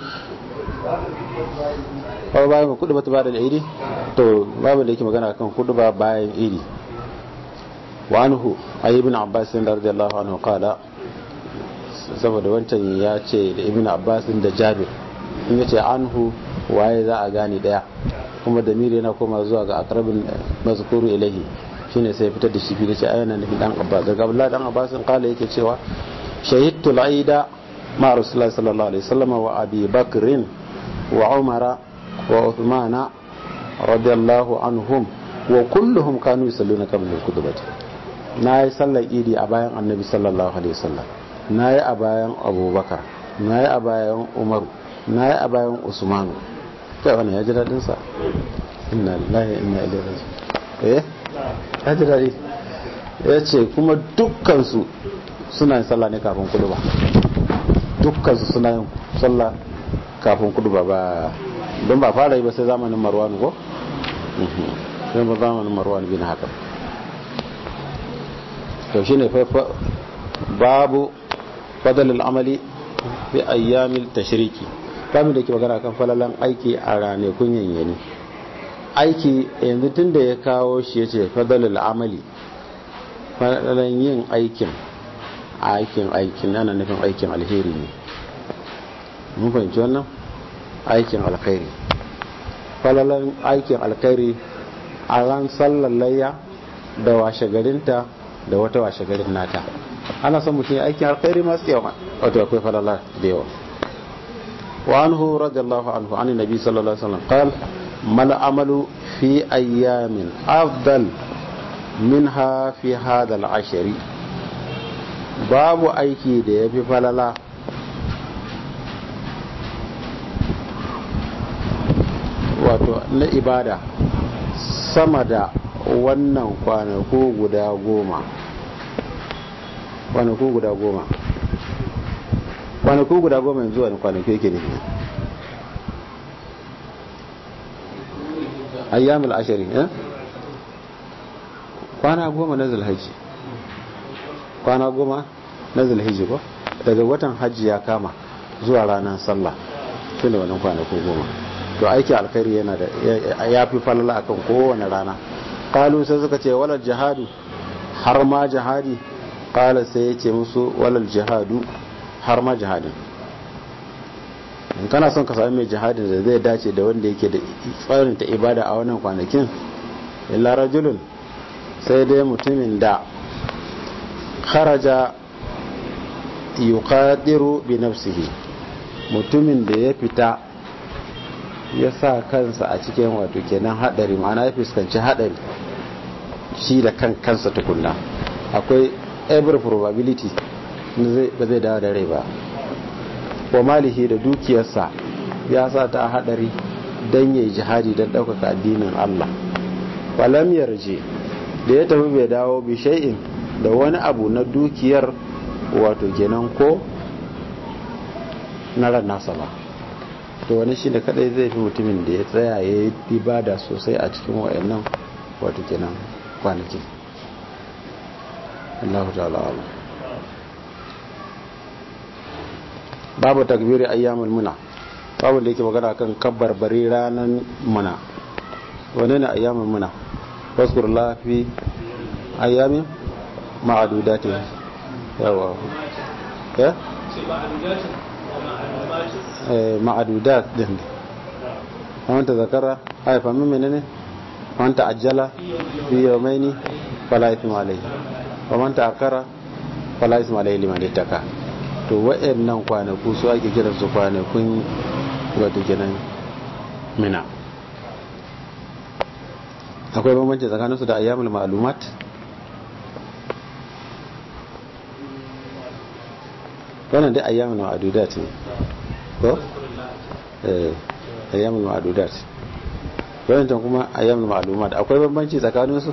[SPEAKER 1] babu bayan kudu bata bada da iri to babin da yake magana kan kudu ba bayan iri wa anhu ayi ibn abbas radiyallahu anhu qala saboda wancan ya ce da ibn abbas da jabir in yace anhu waye za a gane daya kuma da miri yana koma zuwa ga akrabin mazkuru ilahi shine sai fitar da shi fili ce ayyana nufin dan abbas daga abdullahi dan abbas kala yake cewa shahidtu al-aida ma rasulullah sallallahu alaihi wasallam wa abi bakrin wa umara wa uthmana radiyallahu anhum wa kulluhum kanu yusalluna qabla al-khutbah nayi sallar idi a bayan annabi sallallahu alaihi wasallam nayi a bayan abubakar nayi a bayan umaru nayi a bayan usmanu kai wannan ya ji dadin sa inna lillahi inna ilaihi raji'un eh ya ji daɗi ya ce kuma dukkansu suna yin sallah ne kafin kudu ba dukkansu suna yin sallah kafin kudu ba ba don ba fara yi ba sai zamanin marwan ko? sai ba zamanin marwan bin haka to shi ne babu fadalil amali fi ayyamil tashriki kamin da ke magana kan falalan aiki a ranakun yanyani aiki yanzu tun da ya kawo shi ya ce fadalil amali falalan yin aikin aikin aikin ana nufin aikin alheri ne mun fahimci wannan aikin alkhairi falalan aikin alkhairi a ran sallar layya da washe garinta da wata washe garin nata ana son mutum aikin alkhairi masu yawa wato akwai falala da yawa wa anhu radiyallahu anhu an nabi sallallahu alaihi wasallam qal mal amalu fi ayyamin afdal minha fi hadha al-ashri babu aiki da yafi falala wato na ibada sama da wannan kwanaku guda goma kwanaku guda goma kwanaku guda goma yanzu wani kwanaku yake ne ayyamul ashari eh kwana goma na zulhaji kwana goma na zulhaji ko daga watan hajji ya kama zuwa ranar sallah shi ne wannan kwanaku goma to aiki alkhairi yana da ya fi falala akan kowane rana kalu sai suka ce walal jihadu har ma jihadi kala sai ya ce musu walal jihadu har ma jihadin in kana son ka sami mai jihadin da zai dace da wanda yake da tsarin ta ibada a wannan kwanakin illa rajulun sai dai mutumin da kharaja yuqadiru bi nafsihi mutumin da ya fita ya sa kansa a cikin wato kenan hadari ma'ana ya fuskanci hadari shi da kan kansa tukunna akwai every probability ba zai dawo da rai ba wa malihi da dukiyarsa ya sa ta hadari don yi jihadi don ɗaukaka addinin Allah walam yarje da ya tafi bai dawo bi shay'in da wani abu na dukiyar wato kenan ko na ran nasa ba to wani shi da kadai zai fi mutumin da ya tsaya ya yi ibada sosai a cikin wayannan wato kenan kwanaki Allah ta'ala ala babu takbiri ayyamul muna babu da yake magana kan kabbar bari ranan muna wane ne ayyamul muna waskur lafi ayyamin ma'adudati yawa ya ma'adudat din ومن تذكر أي فمن منني ومن تعجل في يومين فلا إثم عليه ومن تأخر فلا إثم عليه لمن اتقى to wa'annan kwanaku su ake kiran su kwanakun wato kenan mina akwai bambanci tsakanin su da ayyamul ma'lumat wannan dai ayyamul ma'dudat ne ko eh ayyamul ma'dudat wannan kuma ayyamul ma'lumat akwai bambanci tsakanin su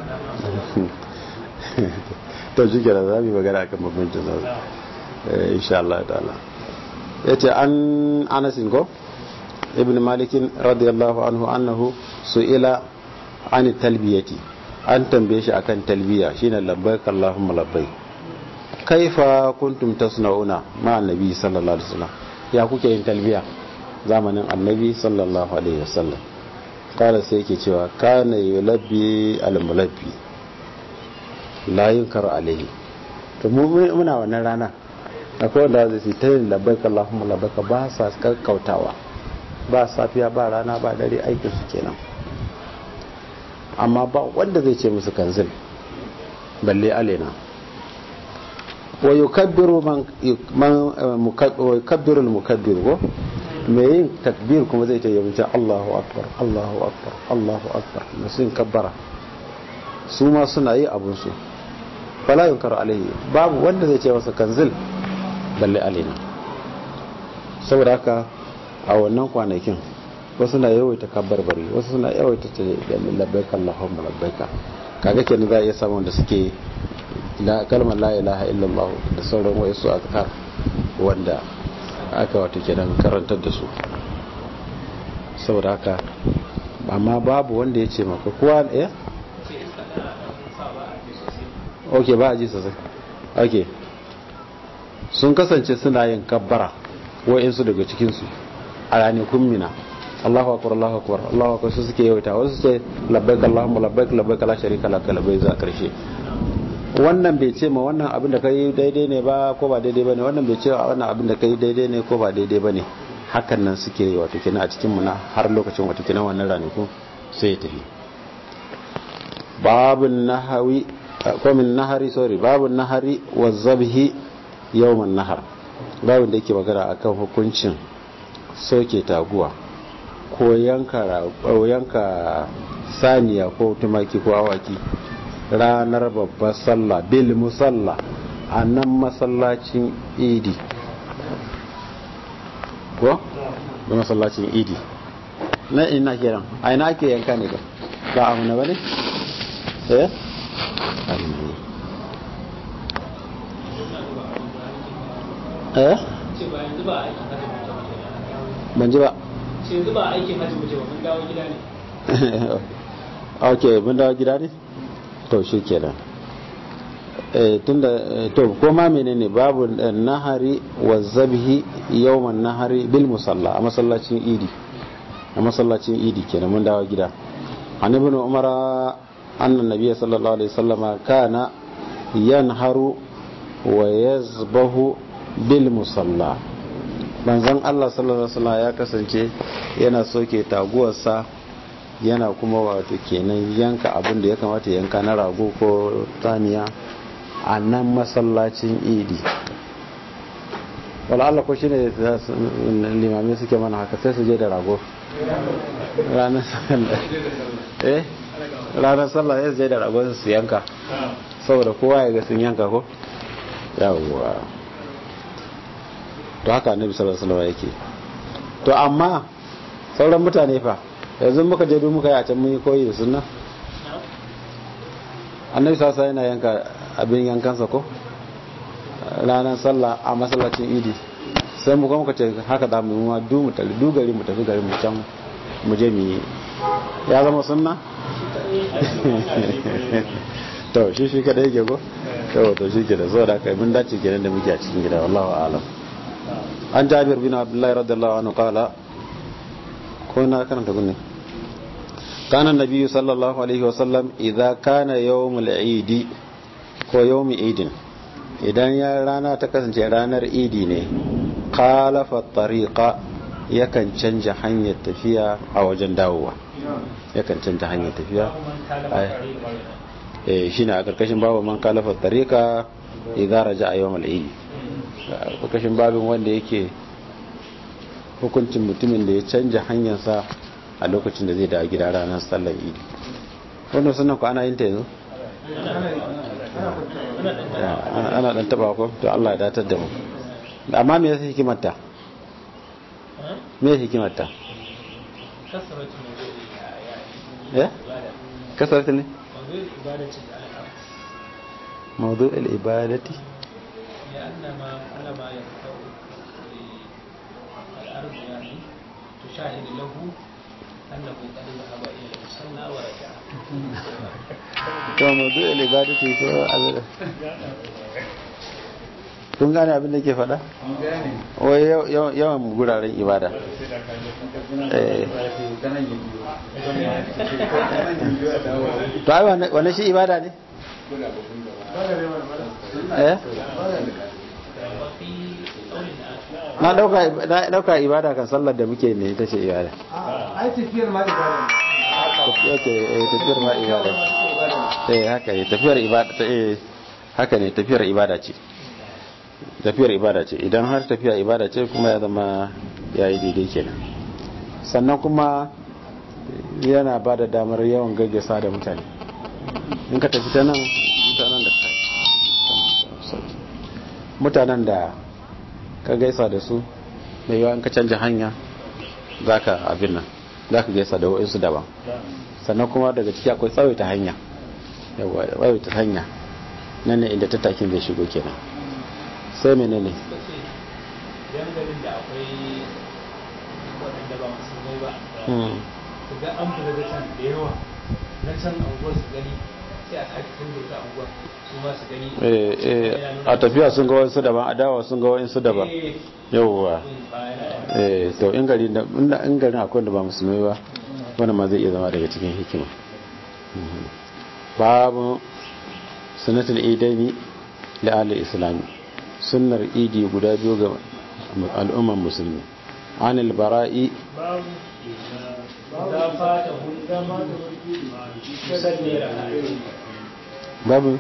[SPEAKER 1] to shi da za mu magana akan bambancin su insha Allah ta'ala yace an Anas ko ibn Malik radiyallahu anhu annahu su'ila an talbiyati an tambaye shi akan talbiya shine labbaik Allahumma labbaik kaifa kuntum tasna'una ma annabi sallallahu alaihi wasallam ya kuke yin talbiya zamanin annabi sallallahu alaihi wasallam kala sai yake cewa kana yulabbi al-mulabbi la yunkar alaihi to mu muna wannan rana akwai wanda zai su ta yin labbaika Allahumma labbaika ba sa kakkautawa ba safiya ba rana ba dare aikin su kenan amma ba wanda zai ce musu kanzil balle alena wa yukabbiru man yukabbiru al-mukabbir ko me yin takbir kuma zai ta yi Allahu akbar Allahu akbar Allahu akbar musun kabbara su ma suna yi abun su fala yunkar alaihi babu wanda zai ce masa kanzil balle alina saboda haka a wannan kwanakin wasu na yawaita kabbarbari wasu suna yawaita ta labbaika Allahumma labbaika kaga kenan za a iya samun da suke kalmar la ilaha illallah da sauran wasu azkar wanda aka wato kenan karantar da su saboda haka amma babu wanda ya ce maka kowa ya ok ba a ji sosai ok sun kasance suna yin kabbara wa'insu daga cikinsu a ranakun mina Allahu akbar Allahu akbar Allahu akbar su suke yawaita wasu ce labbaik Allahumma labbaik labbaik la sharika lak labbaik za karshe wannan bai ce ma wannan abin da kai daidai ne ba ko ba daidai bane wannan bai ce wannan abin da kai daidai ne ko ba daidai bane hakan nan suke yi wato kina a cikin muna har lokacin wato kina wannan ranaku sai ya tafi babun nahawi ko min nahari sorry babun nahari wa zabhi yawman nahar babun da yake magana akan hukuncin soke taguwa ko yanka yanka saniya ko tumaki ko awaki ranar babbar sallah bil musalla a nan masallacin idi ko da masallacin idi na ina kiran a ina ake yanka ne ba ba a huna ba ne? eh? eh? ban ji ba
[SPEAKER 2] ce yanzu ba aikin hajji wuce ba mun dawo gida ne
[SPEAKER 1] ok mun dawo gida ne? to shi kenan tunda to koma menene babu nahari wa zabhi yawman nahari bil musalla a masallacin idi a masallacin idi kenan mun dawo gida an ibn umar anna nabiyyi sallallahu alaihi wasallama kana yanharu wa yazbahu bil musalla manzon Allah sallallahu alaihi wasallam ya kasance yana soke taguwarsa yana kuma wato kenan yanka abin da ya kamata yanka na rago ko taniya a nan masallacin idi wala Allah ko shine limamai suke mana haka sai su je da rago ranar sallah eh ranar sallah ya je da rago su yanka saboda kowa ya ga sun yanka ko yawwa to haka annabi sallallahu alaihi wasallam yake to amma sauran mutane fa yanzu muka je duk muka yi a can mun yi koyi da sunna annabi sasa yana yanka abin yankansa ko ranar sallah a masallacin idi sai mu kuma ce haka da mu ma du mu tafi du gari mu tafi gari mu can mu je mu yi ya zama sunna to shi shi kada yake ko to to shi ke da zo da kai mun dace kenan da muke a cikin gida wallahu a'lam an jabir bin abdullahi radiyallahu anhu qala ko na karanta gunne كان النبي صلى الله عليه وسلم إذا كان يوم العيد ko يوم عيد idan ya rana ta kasance ranar idi ne kalafa tariqa yakan canja hanyar tafiya a wajen dawowa yakan canja hanyar tafiya eh shine a karkashin babu man kalafa tariqa idza raja'a yawm al-eid karkashin babin wanda yake hukuncin mutumin da ya canja hanyarsa a lokacin da zai da gida ranar sallar idi wannan sunan ku ana yin ta yanzu ana dan taba ko to Allah ya datar da mu amma me yasa hikimarta me hikimarta ya kasaratu ne موضوع العبادة
[SPEAKER 2] لأن ما على ما يفتح الأرض يعني تشاهد له أنه قد ذهب إلى المصلى ورجع
[SPEAKER 1] to mawdu al-ibadati ko al- kun gane abin da ke faɗa? wai yaw- yawan guraren ibada Eh. to ai wane- wane shi ibada ne? eh?
[SPEAKER 2] وفي قول آخر
[SPEAKER 1] na dauka na dauka ibada kan sallar da muke ne ita ce ibada
[SPEAKER 2] ai tafiyar ma ibada
[SPEAKER 1] okay eh tafiyar ma ibada eh haka ne tafiyar ibada ta eh haka ne tafiyar ibada ce tafiyar ibada ce idan har tafiya ibada ce kuma ya zama yayi daidai kenan sannan kuma yana ba da damar yawan gaggasa da mutane in ka tafi ta nan mutanen da mutanen da ka gaisa da su mai yawa in ka canja hanya za ka abin nan za ka gaisa da wa'insu daban sannan kuma daga ciki akwai tsawaita hanya yawa tsawaita hanya nan ne inda tattakin zai shigo kenan sai menene
[SPEAKER 4] suka ce yan garin da akwai waɗanda ba musulmai ba
[SPEAKER 1] Hmm.
[SPEAKER 4] su ga an fita da can da yawa na can anguwar su gani sai a sake canza wata anguwar su ma su gani
[SPEAKER 1] Eh, eh, a tafiya sun ga wasu daban a dawa sun ga wasu daban
[SPEAKER 4] Eh,
[SPEAKER 1] yauwa
[SPEAKER 4] mm, ba yana
[SPEAKER 1] eh to in gari da inda in garin akwai da ba musulmai ba wannan ma zai iya zama daga cikin hikima Mhm. babu sunnatul idaini li ahli islam sunnar idi guda biyu ga al'umman musulmi anil bara'i
[SPEAKER 4] babu da fata hulɗa salli raka'a
[SPEAKER 1] babu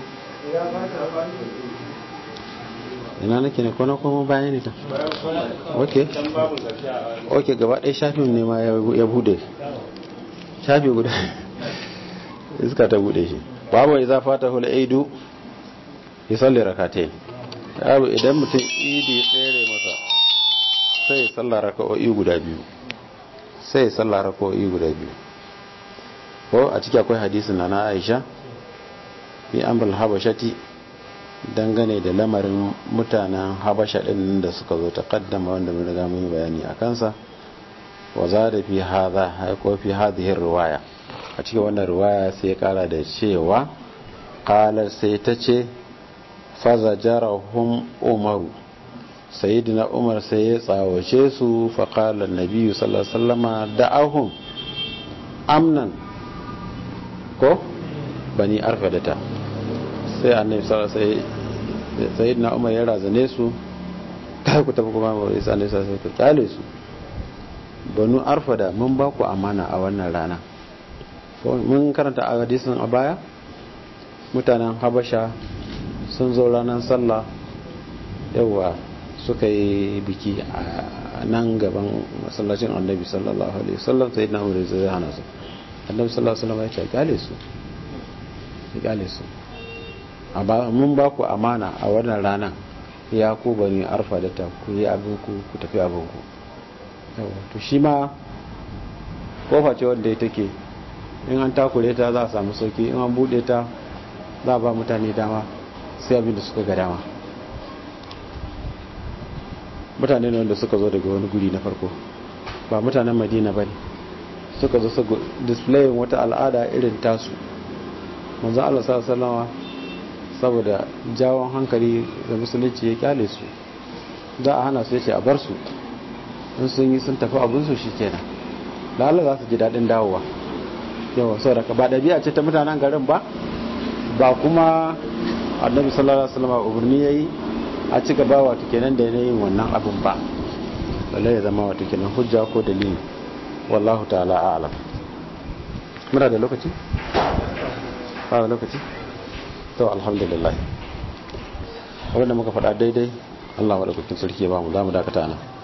[SPEAKER 1] ina nake ne kona kuma bayan ne ta ok
[SPEAKER 3] dan babu zafi a
[SPEAKER 1] ok gaba ɗaya shafin ne ma ya ya bude shafi guda iska ta bude shi babu iza fata hul aidu ya salli rakatai babu idan mutum idi ya tsere masa sai ya salla raka'o'i guda biyu sai ya salla raka'o'i guda biyu ko a ciki akwai hadisin na na Aisha bi amrul habashati dangane da lamarin mutanen habasha din da suka zo ta kaddama wanda mun riga mun yi bayani a kansa wa zada fi hadha ko fi hadhihi riwaya a cikin wannan riwaya sai ya kara da cewa qala sai ta ce fazajarahum umaru sayyidina umar sai ya tsawace su fa qala an-nabi sallallahu alaihi wasallama da'ahum amnan ko bani arfadata sai annabi sallallahu alaihi wasallam sayyidina umar ya razane su kai ku tafi kuma ba sai annabi sallallahu alaihi wasallam kyale su banu arfada mun ba ku amana a wannan rana ko mun karanta a hadisin a baya mutanen habasha sun zo ranar sallah yawa suka yi biki a nan gaban masallacin annabi sallallahu alaihi wasallam sai na umar zai hana su annabi sallallahu alaihi wasallam ya ce kyale su ya kyale su a ba mun ba ku amana a wannan rana ya ku bani arfa da ta ku yi abin ku ku tafi abin ku yawa to shi ma kofa ce wanda ya take in an takure ta za a samu sauki in an bude ta za a ba mutane dama sai abin da suka ga dama mutane ne wanda suka zo daga wani guri na farko ba mutanen madina ba ne suka zo su displayin wata al'ada irin tasu manzo Allah sallallahu saboda jawon hankali da musulunci ya kyale su za a hana su yace a bar su in sun yi sun tafi abin su shikenan lalle za su ji dadin dawowa yawa saboda ka ba dabi'a ce ta mutanen garin ba ba kuma annabi sallallahu alaihi wasallam umarni yayi a ci gaba wato kenan da yin wannan abin ba balle ya zama wato kenan hujja ko dalili wallahu ta'ala a'lam muna da lokaci ba da lokaci to alhamdulillah abinda muka faɗa daidai Allah madaukakin sarki ya ba mu za mu dakata nan